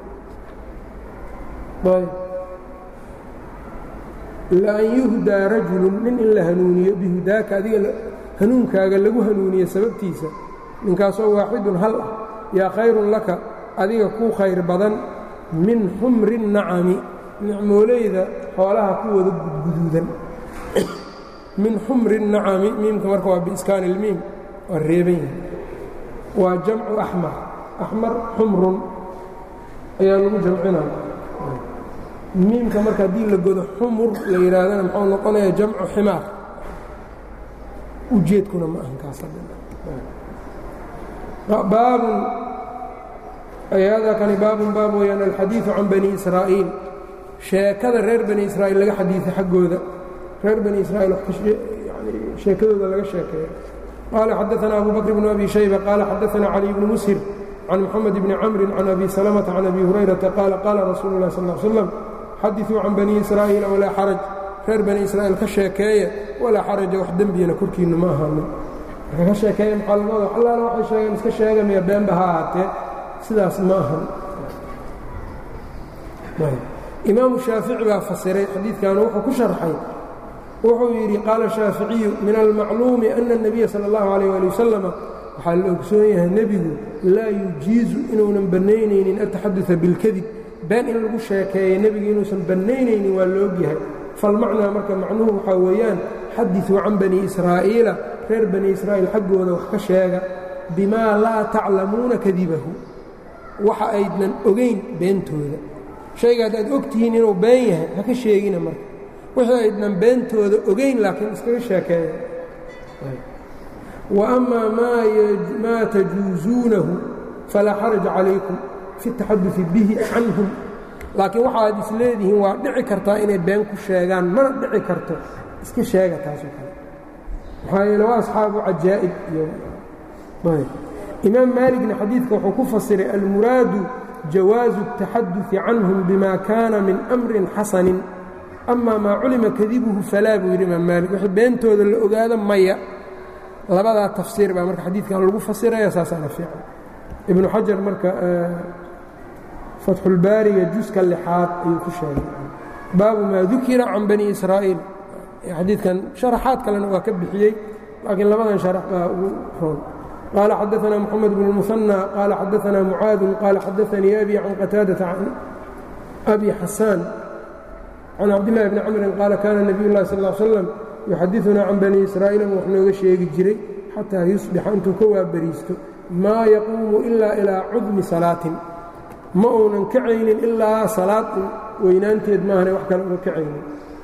لأn يهdىa raجuل nin in la hanuuniyo bihudaaka adiga hanuunkaaga lagu hanuuniyo sababtiisa ninkaasoo waaxidun hal ah yaa khayru laka adiga kuu khayr badan min xumri الnacami nicmooleyda xoolaha ku wada gudguduudan min xumri الnacami miimka marka waa biiskaani اlmiim waa reeban yahay waa jamcu axmar axmar xumrun ayaa lagu jamcinaya miimka marka haddii la godo xumur la yidhaahdana muxuu noqonaya jamcu ximaar ujeedkuna ma ahan kaasbaabun hada kani baabun baab weyaan alxadiiثu can bani israa'iil sheekada reer bani israa'iil laga xadiiثa xaggooda reer bani israa'iil sheekadooda laga sheekeeyo qaala xadaثna abu bakr bn abi shayba qaala xadaثna cali bni mushir can moxamed bni camri can abi salamةa can abi hurayrata qaala qaala rasuulu اlah sal ا slam xadiثuu can bani israa'iila walaa xaraj reer bani israa'iil ka sheekeeya walaa xaraja wax dembiyana korkiinna ma ahaanin marka ka sheekeeya maxaa laga wada allaana waxay sheegeen iska sheegamaya beenba ha ahaatee sidaas ma ahan imaamu shaafici baa fasiray xadiidkanu wuxuu ku sharxay wuxuu yidhi qaala shaaficiyu min almacluumi ana الnabiya salى اllahu alayh ali wasalama waxaa la ogsoon yahay nebigu laa yujiizu inuunan bannaynaynin ataxaduثa bilkadib been in lagu sheekeeya nebigu inuusan bannaynaynin waa la ogyahay falmacnaa marka macnuhu waxaa weeyaan xadiثuu can bani israa'iila reer bani israa'iil xaggooda wax ka sheega bimaa laa taclamuuna kadibahu waxa aydnan ogayn beentooda shayga haddaad og tihiin inuu been yahay ha ka sheegina marka wixii aydnan beentooda ogayn laakiin iskaga sheekeeya wa amaa maa tajuusuunahu falaa xaraja calaykum fi taxaduثi bihi canhum laakiin waxaad is leedihiin waa dhici kartaa inay been ku sheegaan mana dhici karto iska sheega taasoo kale maxaa yeele waa asxaabu cajaa'ib iyo imaam maaligna xadiidka wuxuu ku fasiray almuraadu jawaazu الtaxaduثi canhum bima kaana min amrin xasanin ama maa culima kadibuhu falaa buu yidhi imaam maalik wixii beentooda la ogaado maya labadaa tafsiir baa marka xadiidkan lagu fasiraya saasaana fiican ibnu xajar marka fatxulbaariga juska lixaad ayuu ku sheegay baabu maa dukira can bani israa'iil xadiidkan sharaxaad kalena waa ka bixiyey laakiin labadan sharax baa ugu roon qaala xadaثna mxamed bn الmuثanى qaala xadaثna mucaadu qaala xadaثanii abi can qataadaةa can abi xasaan can cabdillahi bni camrin qaala kaana nebiy اllahi sal ا slam yuxadiثuna can bani israa'iil wax nooga sheegi jiray xataa yusbixa intuu ka waabariisto maa yaquumu ila ilaa cudmi salaatin ma uunan kacaynin ilaa salaad weynaanteed maahane wax kale uga kacaynin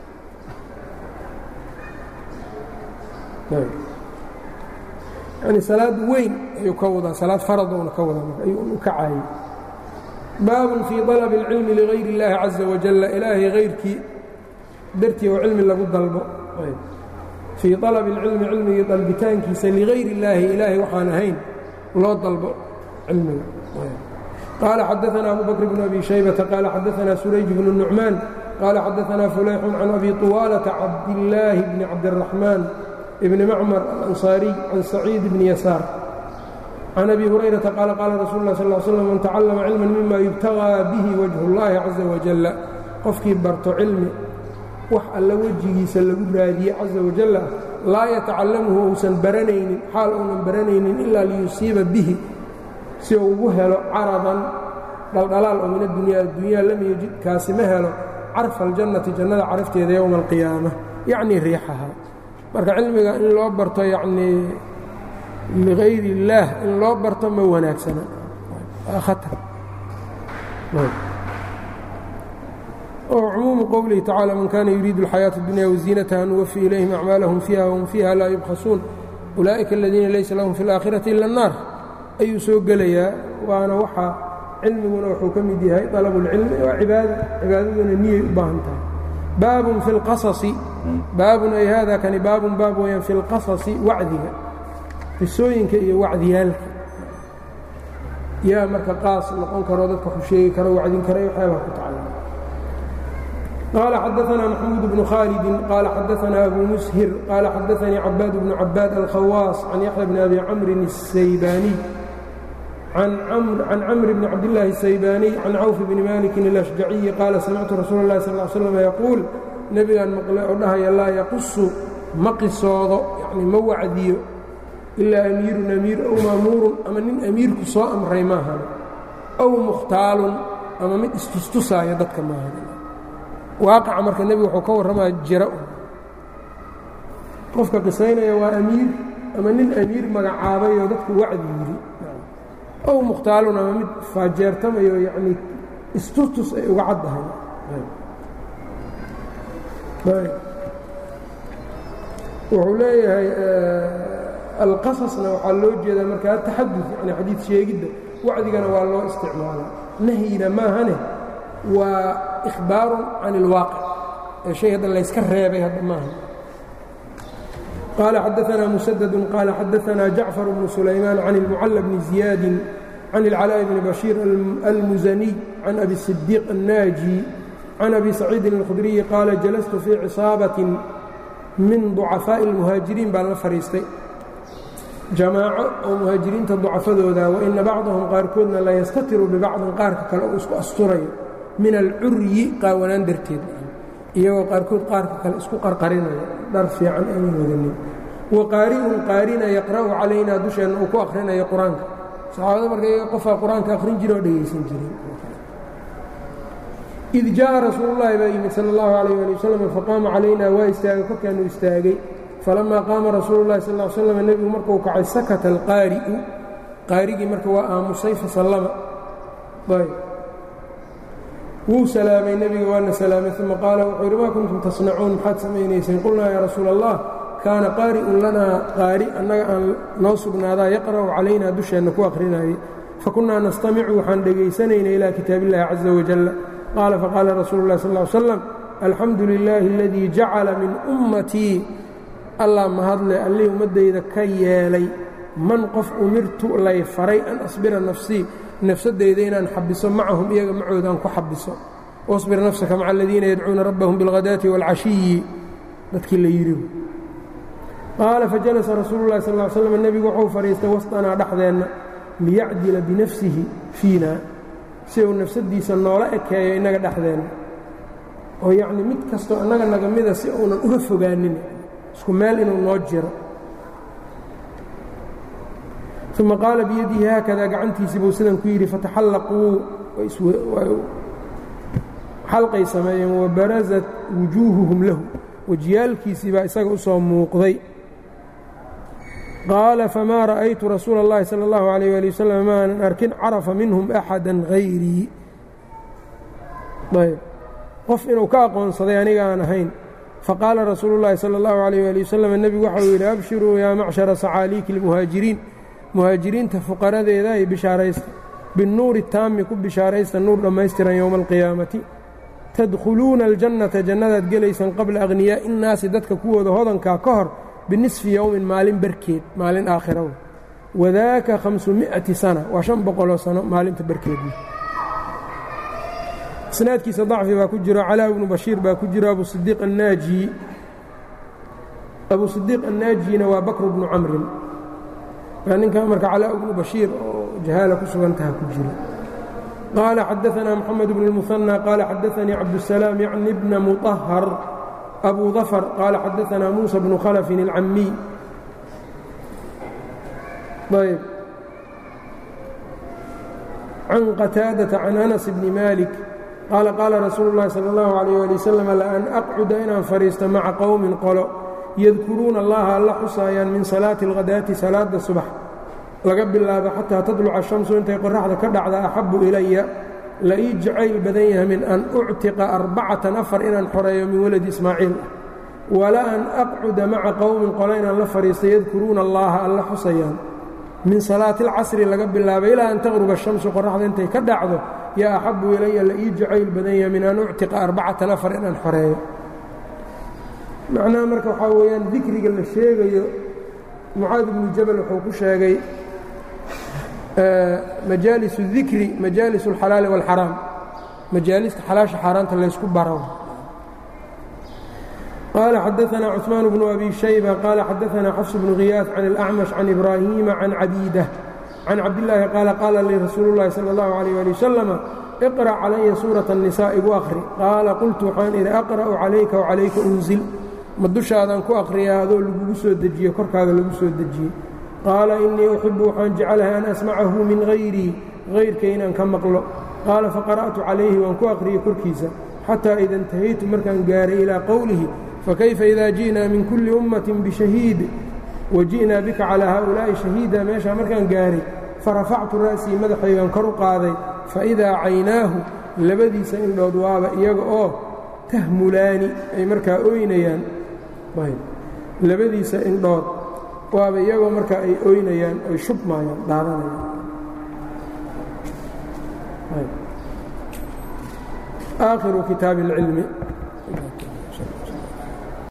yani salaad weyn ayuu ka wadaa salaad faradoona ka wadaa ayuu u kacaayey baabun fii طalab اlcilmi ligayr اllaahi caزa wajalla ilaahay hayrkii dartii oo cilmi lagu dalbo fii طalab اlcilmi cilmigii dalbitaankiisa ligayr اllaahi ilaahay waxaan ahayn loo dalbo cilmiga qaala xadaثna abu bakr bn abi shaybata qaala xadaثna surayj bn الnucmaan qaala xadaثna fulayxun can abi طuwaalةa cabdillaahi bni cabdالraxmaan bni macmar alanصaariy can saciid bni yasaar can abi hurayrata qaala qaala rasuul اlah sal slm man tacallama cilman mima yubtagىa bihi wajh اllahi caزa wajala qofkii barto cilmi wax alla wejigiisa lagu raadiye caزa wajala laa yatacallamuhu uusan baranaynin xaal uunan baranaynin ilaa liyusiiba bihi si uu ugu helo caradan dhaldhalaal oo min addunya addunya lam yejid kaasi ma helo carfa aljannati jannada carafteeda yowma alqiyaama yacnii riixaha marka cilmiga in loo barto yacnii ligayri illaah in loo barto ma wanaagsana waa khatar cumuumu qowlihi tacala man kana yuriidu alxayaaةa اdunya waziinataha nuwafi ilayhim acmaalahum fiiha wahum fiiha laa yubkhasuun ulaa'ika aladiina laysa lahum fi اlaakhirati ila الnaar ayuu soo gelayaa waana waxa cilmiguna wuxuu ka mid yahay طalabu اlcilmi waa cibaada cibaadaduna niyay u baahan tahay baabun fi اlqasasi baabun ay hada kani baabun baab weyaan fi اlqasasi wacdiga qisooyinka iyo wacdiyaalka yaa marka qaas noqon karo dadka ku sheegi karo wacdin kara waxyaabaa ku tacala قال xدثنا محمود بن khالد قال xدثنا أbو مسهر قال xدثني عباad بن عباad الkhواaص عن يحيى بن أbي cمر السyباني عن cمر بن عبداللahi السyباني عن cوف بن مالك الأشجعي قال سمعت رsuuل اللhi صلى اه سلم يقول nebigan maqle oo dhahaya laa yqusu ma qisoodo yani ma wacdiyo إilaa أmiirun أmiir أw maamuurun ama nin أmiirku soo amray maahan أw mukhtaalun ama mid istustusaaya dadka maahan waaqaca marka nebigu wuxuu ka warramaa jira qofka qisaynaya waa amiir ama nin amiir magacaabayoo dadku wacdi yidhi ow mukhtaalun ama mid faajeertamayo yacnii istustus ay uga caddahay wuxuu leeyahay alqasasna waxaa loo jeedaa marka ataxadud yani xadiid sheegidda wacdigana waa loo isticmaalaa nahyina maahane waa إخbاar can الواaqع ee شhay hadda layska reebay hadda maaha qال xadaثna مسدد qال xadaثna جaعفر بن سuلayمان عن المعلى بن زiياad عن العلاء بن بشير المزني عن أbي الصديق الناجي عن أbي سعيid الخdري qاaل جلست في cصاaبة min ضuعفاء المهاaجiريin baan la fadhiistay jamaaco oo muhaajiriinta ضucafadooda وإna bacضهm qaarkoodna la ystatiru ببacضin qaarka kale uu isku asturayo min alcuryi qaawanaan darteed iyagoo qaarkood qaarka kale isku qarqarinaya dhar fiican aynan wadanin wa qaari'un qaarina yaqra'u calaynaa dusheenna uu ku akhrinayo qur-aanka saxaabada marka iyaga qofaa qur-aanka akhrin jira oo dhegaysan jiray id jaaءa rasuulullahi baa yimid sala اllahu alayh ali wasalam faqaama calaynaa waa istaagay korkaanu istaagay falamaa qaama rasuulu llahi sal l slam nebigu markuu kacay sakata alqaari'u qaarigii marka waa aamusay fasallama wuu salaamay nebiga waana salaamay uma qaala wuxuu yidhi maa kuntum tasnacuun maxaad samaynayseen qulnaa yaa rasuula allah kaana qaari'un lanaa qaari annaga aan noo sugnaadaa yaqra'u calaynaa dusheenna ku akhrinayay fakunnaa nastamicu waxaan dhegaysanaynay ilaa kitaabillahi caza wajalla qaala faqaala rasuulu llahi sal ly slam alxamdu lilaahi aladii jacala min ummatii allah mahadle allihii ummaddayda ka yeelay man qof umirtu lay faray an asbira nafsii nafsadeyda inaan xabiso macahum iyaga macoodaan ku xabiso wasbir nafsaka maca aladiina yadcuuna rabbahum biاlghadaati wاlcashiyi dadkii la yidhi qaala fajalasa rasuulu lahi sal l slam nebigu wuxuu fadhiistay wasطanaa dhexdeenna liyacdila binafsihi fiina si uu nafsadiisa noola ekeeyo innaga dhexdeenna oo yacni mid kastoo annaga naga mida si uunan uga fogaanin isku meel inuu noo jiro uma qaala biyadihi haakadaa gacantiisii buu sidan ku yidhi fataxallaquu xalqay sameeyeen wabarazat wujuuhuhum lahu wejiyaalkiisii baa isaga u soo muuqday qaala famaa ra'aytu rasuula اllahi salى اllahu عalيyه ali wasalam maanan arkin carafa minhum axada hayrii ayb qof inuu ka aqoonsaday aniga aan ahayn faqaala rasuulu اllahi salى اllahu عalيyه ali wasalam nebigu waxau yidhi abshiruu yaa macshara sacaaliiki اlmuhaajiriin muhaajiriinta fuqaradeeda ay bishaaraysta binnuuri taami ku bishaaraysta nuur dhammaystiran yowma alqiyaamati tadkhuluuna aljannata jannadaad gelaysaan qabla akhniyaa'i innaasi dadka kuwooda hodankaa ka hor binisfi yowmin maalin barkeed maalin aakhiraw wadaaka hamsumi'ati sana waa shan boqoloo sano maalinta barkeedna isnaadkiisa dacfi baa ku jiro calaa ibnu bashiir baa ku jiro abu sidiiq annaaji abu sidiiq annaajina waa bakru bnu camrin waa ninka marka calaa ibnu bashiir oo jahaala ku sugantaha ku jiro qaala xadaanaa moxamed bnu اlmuhanى qaala xadaanii cabdusalaam yacni bna muطahar abu dafr qaala xadaanaa muusa bnu khalafin اlcamiy ayb can qataadaةa can anas bni malik qaala qaala rasuulu اllahi salى اllahu عalيyه ali wasalam laan aqcuda inaan fadhiisto maca qowmin qolo yadkuruuna allaha alla xusaayaan min salaati اlghadaati salaada subax laga bilaabo xataa tadluca shamsu intay qoraxda ka dhacda axabu ilaya la ii jacayl badan yahay min an uctiqa arbacatan afar inaan xoreeyo min waladi ismaaciil ah wala an aqcuda maca qowmin qolo inaan la fadhiisto yadkuruuna allaha alla xusayaan min salaati alcasri laga bilaabo ilaa an taqruba shamsu qoraxda intay ka dhacdo yaa axabu ilaya la ii jacayl badan yahay min an uctiqa arbacatan afar inaan xoreeyo macnaha marka waxaa weeyaan dikriga la sheegayo mucaad ibnu jabal wuxuu ku sheegay majaalis الdikri majaalis اlxalaali wاlxaraam majaalista xalaasha xaaraanta laysku baro qaala xadaثna cثmaan bnu abi shayba qaala xadaثna xafs bnu khiyaas can اlأcmash can ibraahiima can cabiida can cabdillaahi qaala qaala lii rasuulu اllahi salى اllahu عalيyه ali wasalama iqra' calaya suuraة الnisaa igu akhri qaala qultu waxaan idhi aqra'u calayka وcalayka unzil ma dushaadaan ku akhriyaa adoo lagugu soo dejiye korkaaga lagu soo dejiyey qaala innii uxibu waxaan jeclahay an asmacahu min hayrii hayrkay inaan ka maqlo qaala faqara'tu calayhi waan ku akhriyey korkiisa xataa ida intahaytu markaan gaaray ilaa qowlihi fakayfa idaa ji'naa min kulli ummatin bishahiid wa ji'naa bika calaa haa'ulaa'i shahiida meeshaa markaan gaaray farafactu ra'sii madaxaygan kor u qaaday faidaa caynaahu labadiisa indhood waaba iyaga oo tahmulaani ay markaa ooynayaan labadiisa indhood waaba iyagoo markaa ay oynayaan ay shubmayaan dhaadanayaan aakhiru kitaabi اlcilmi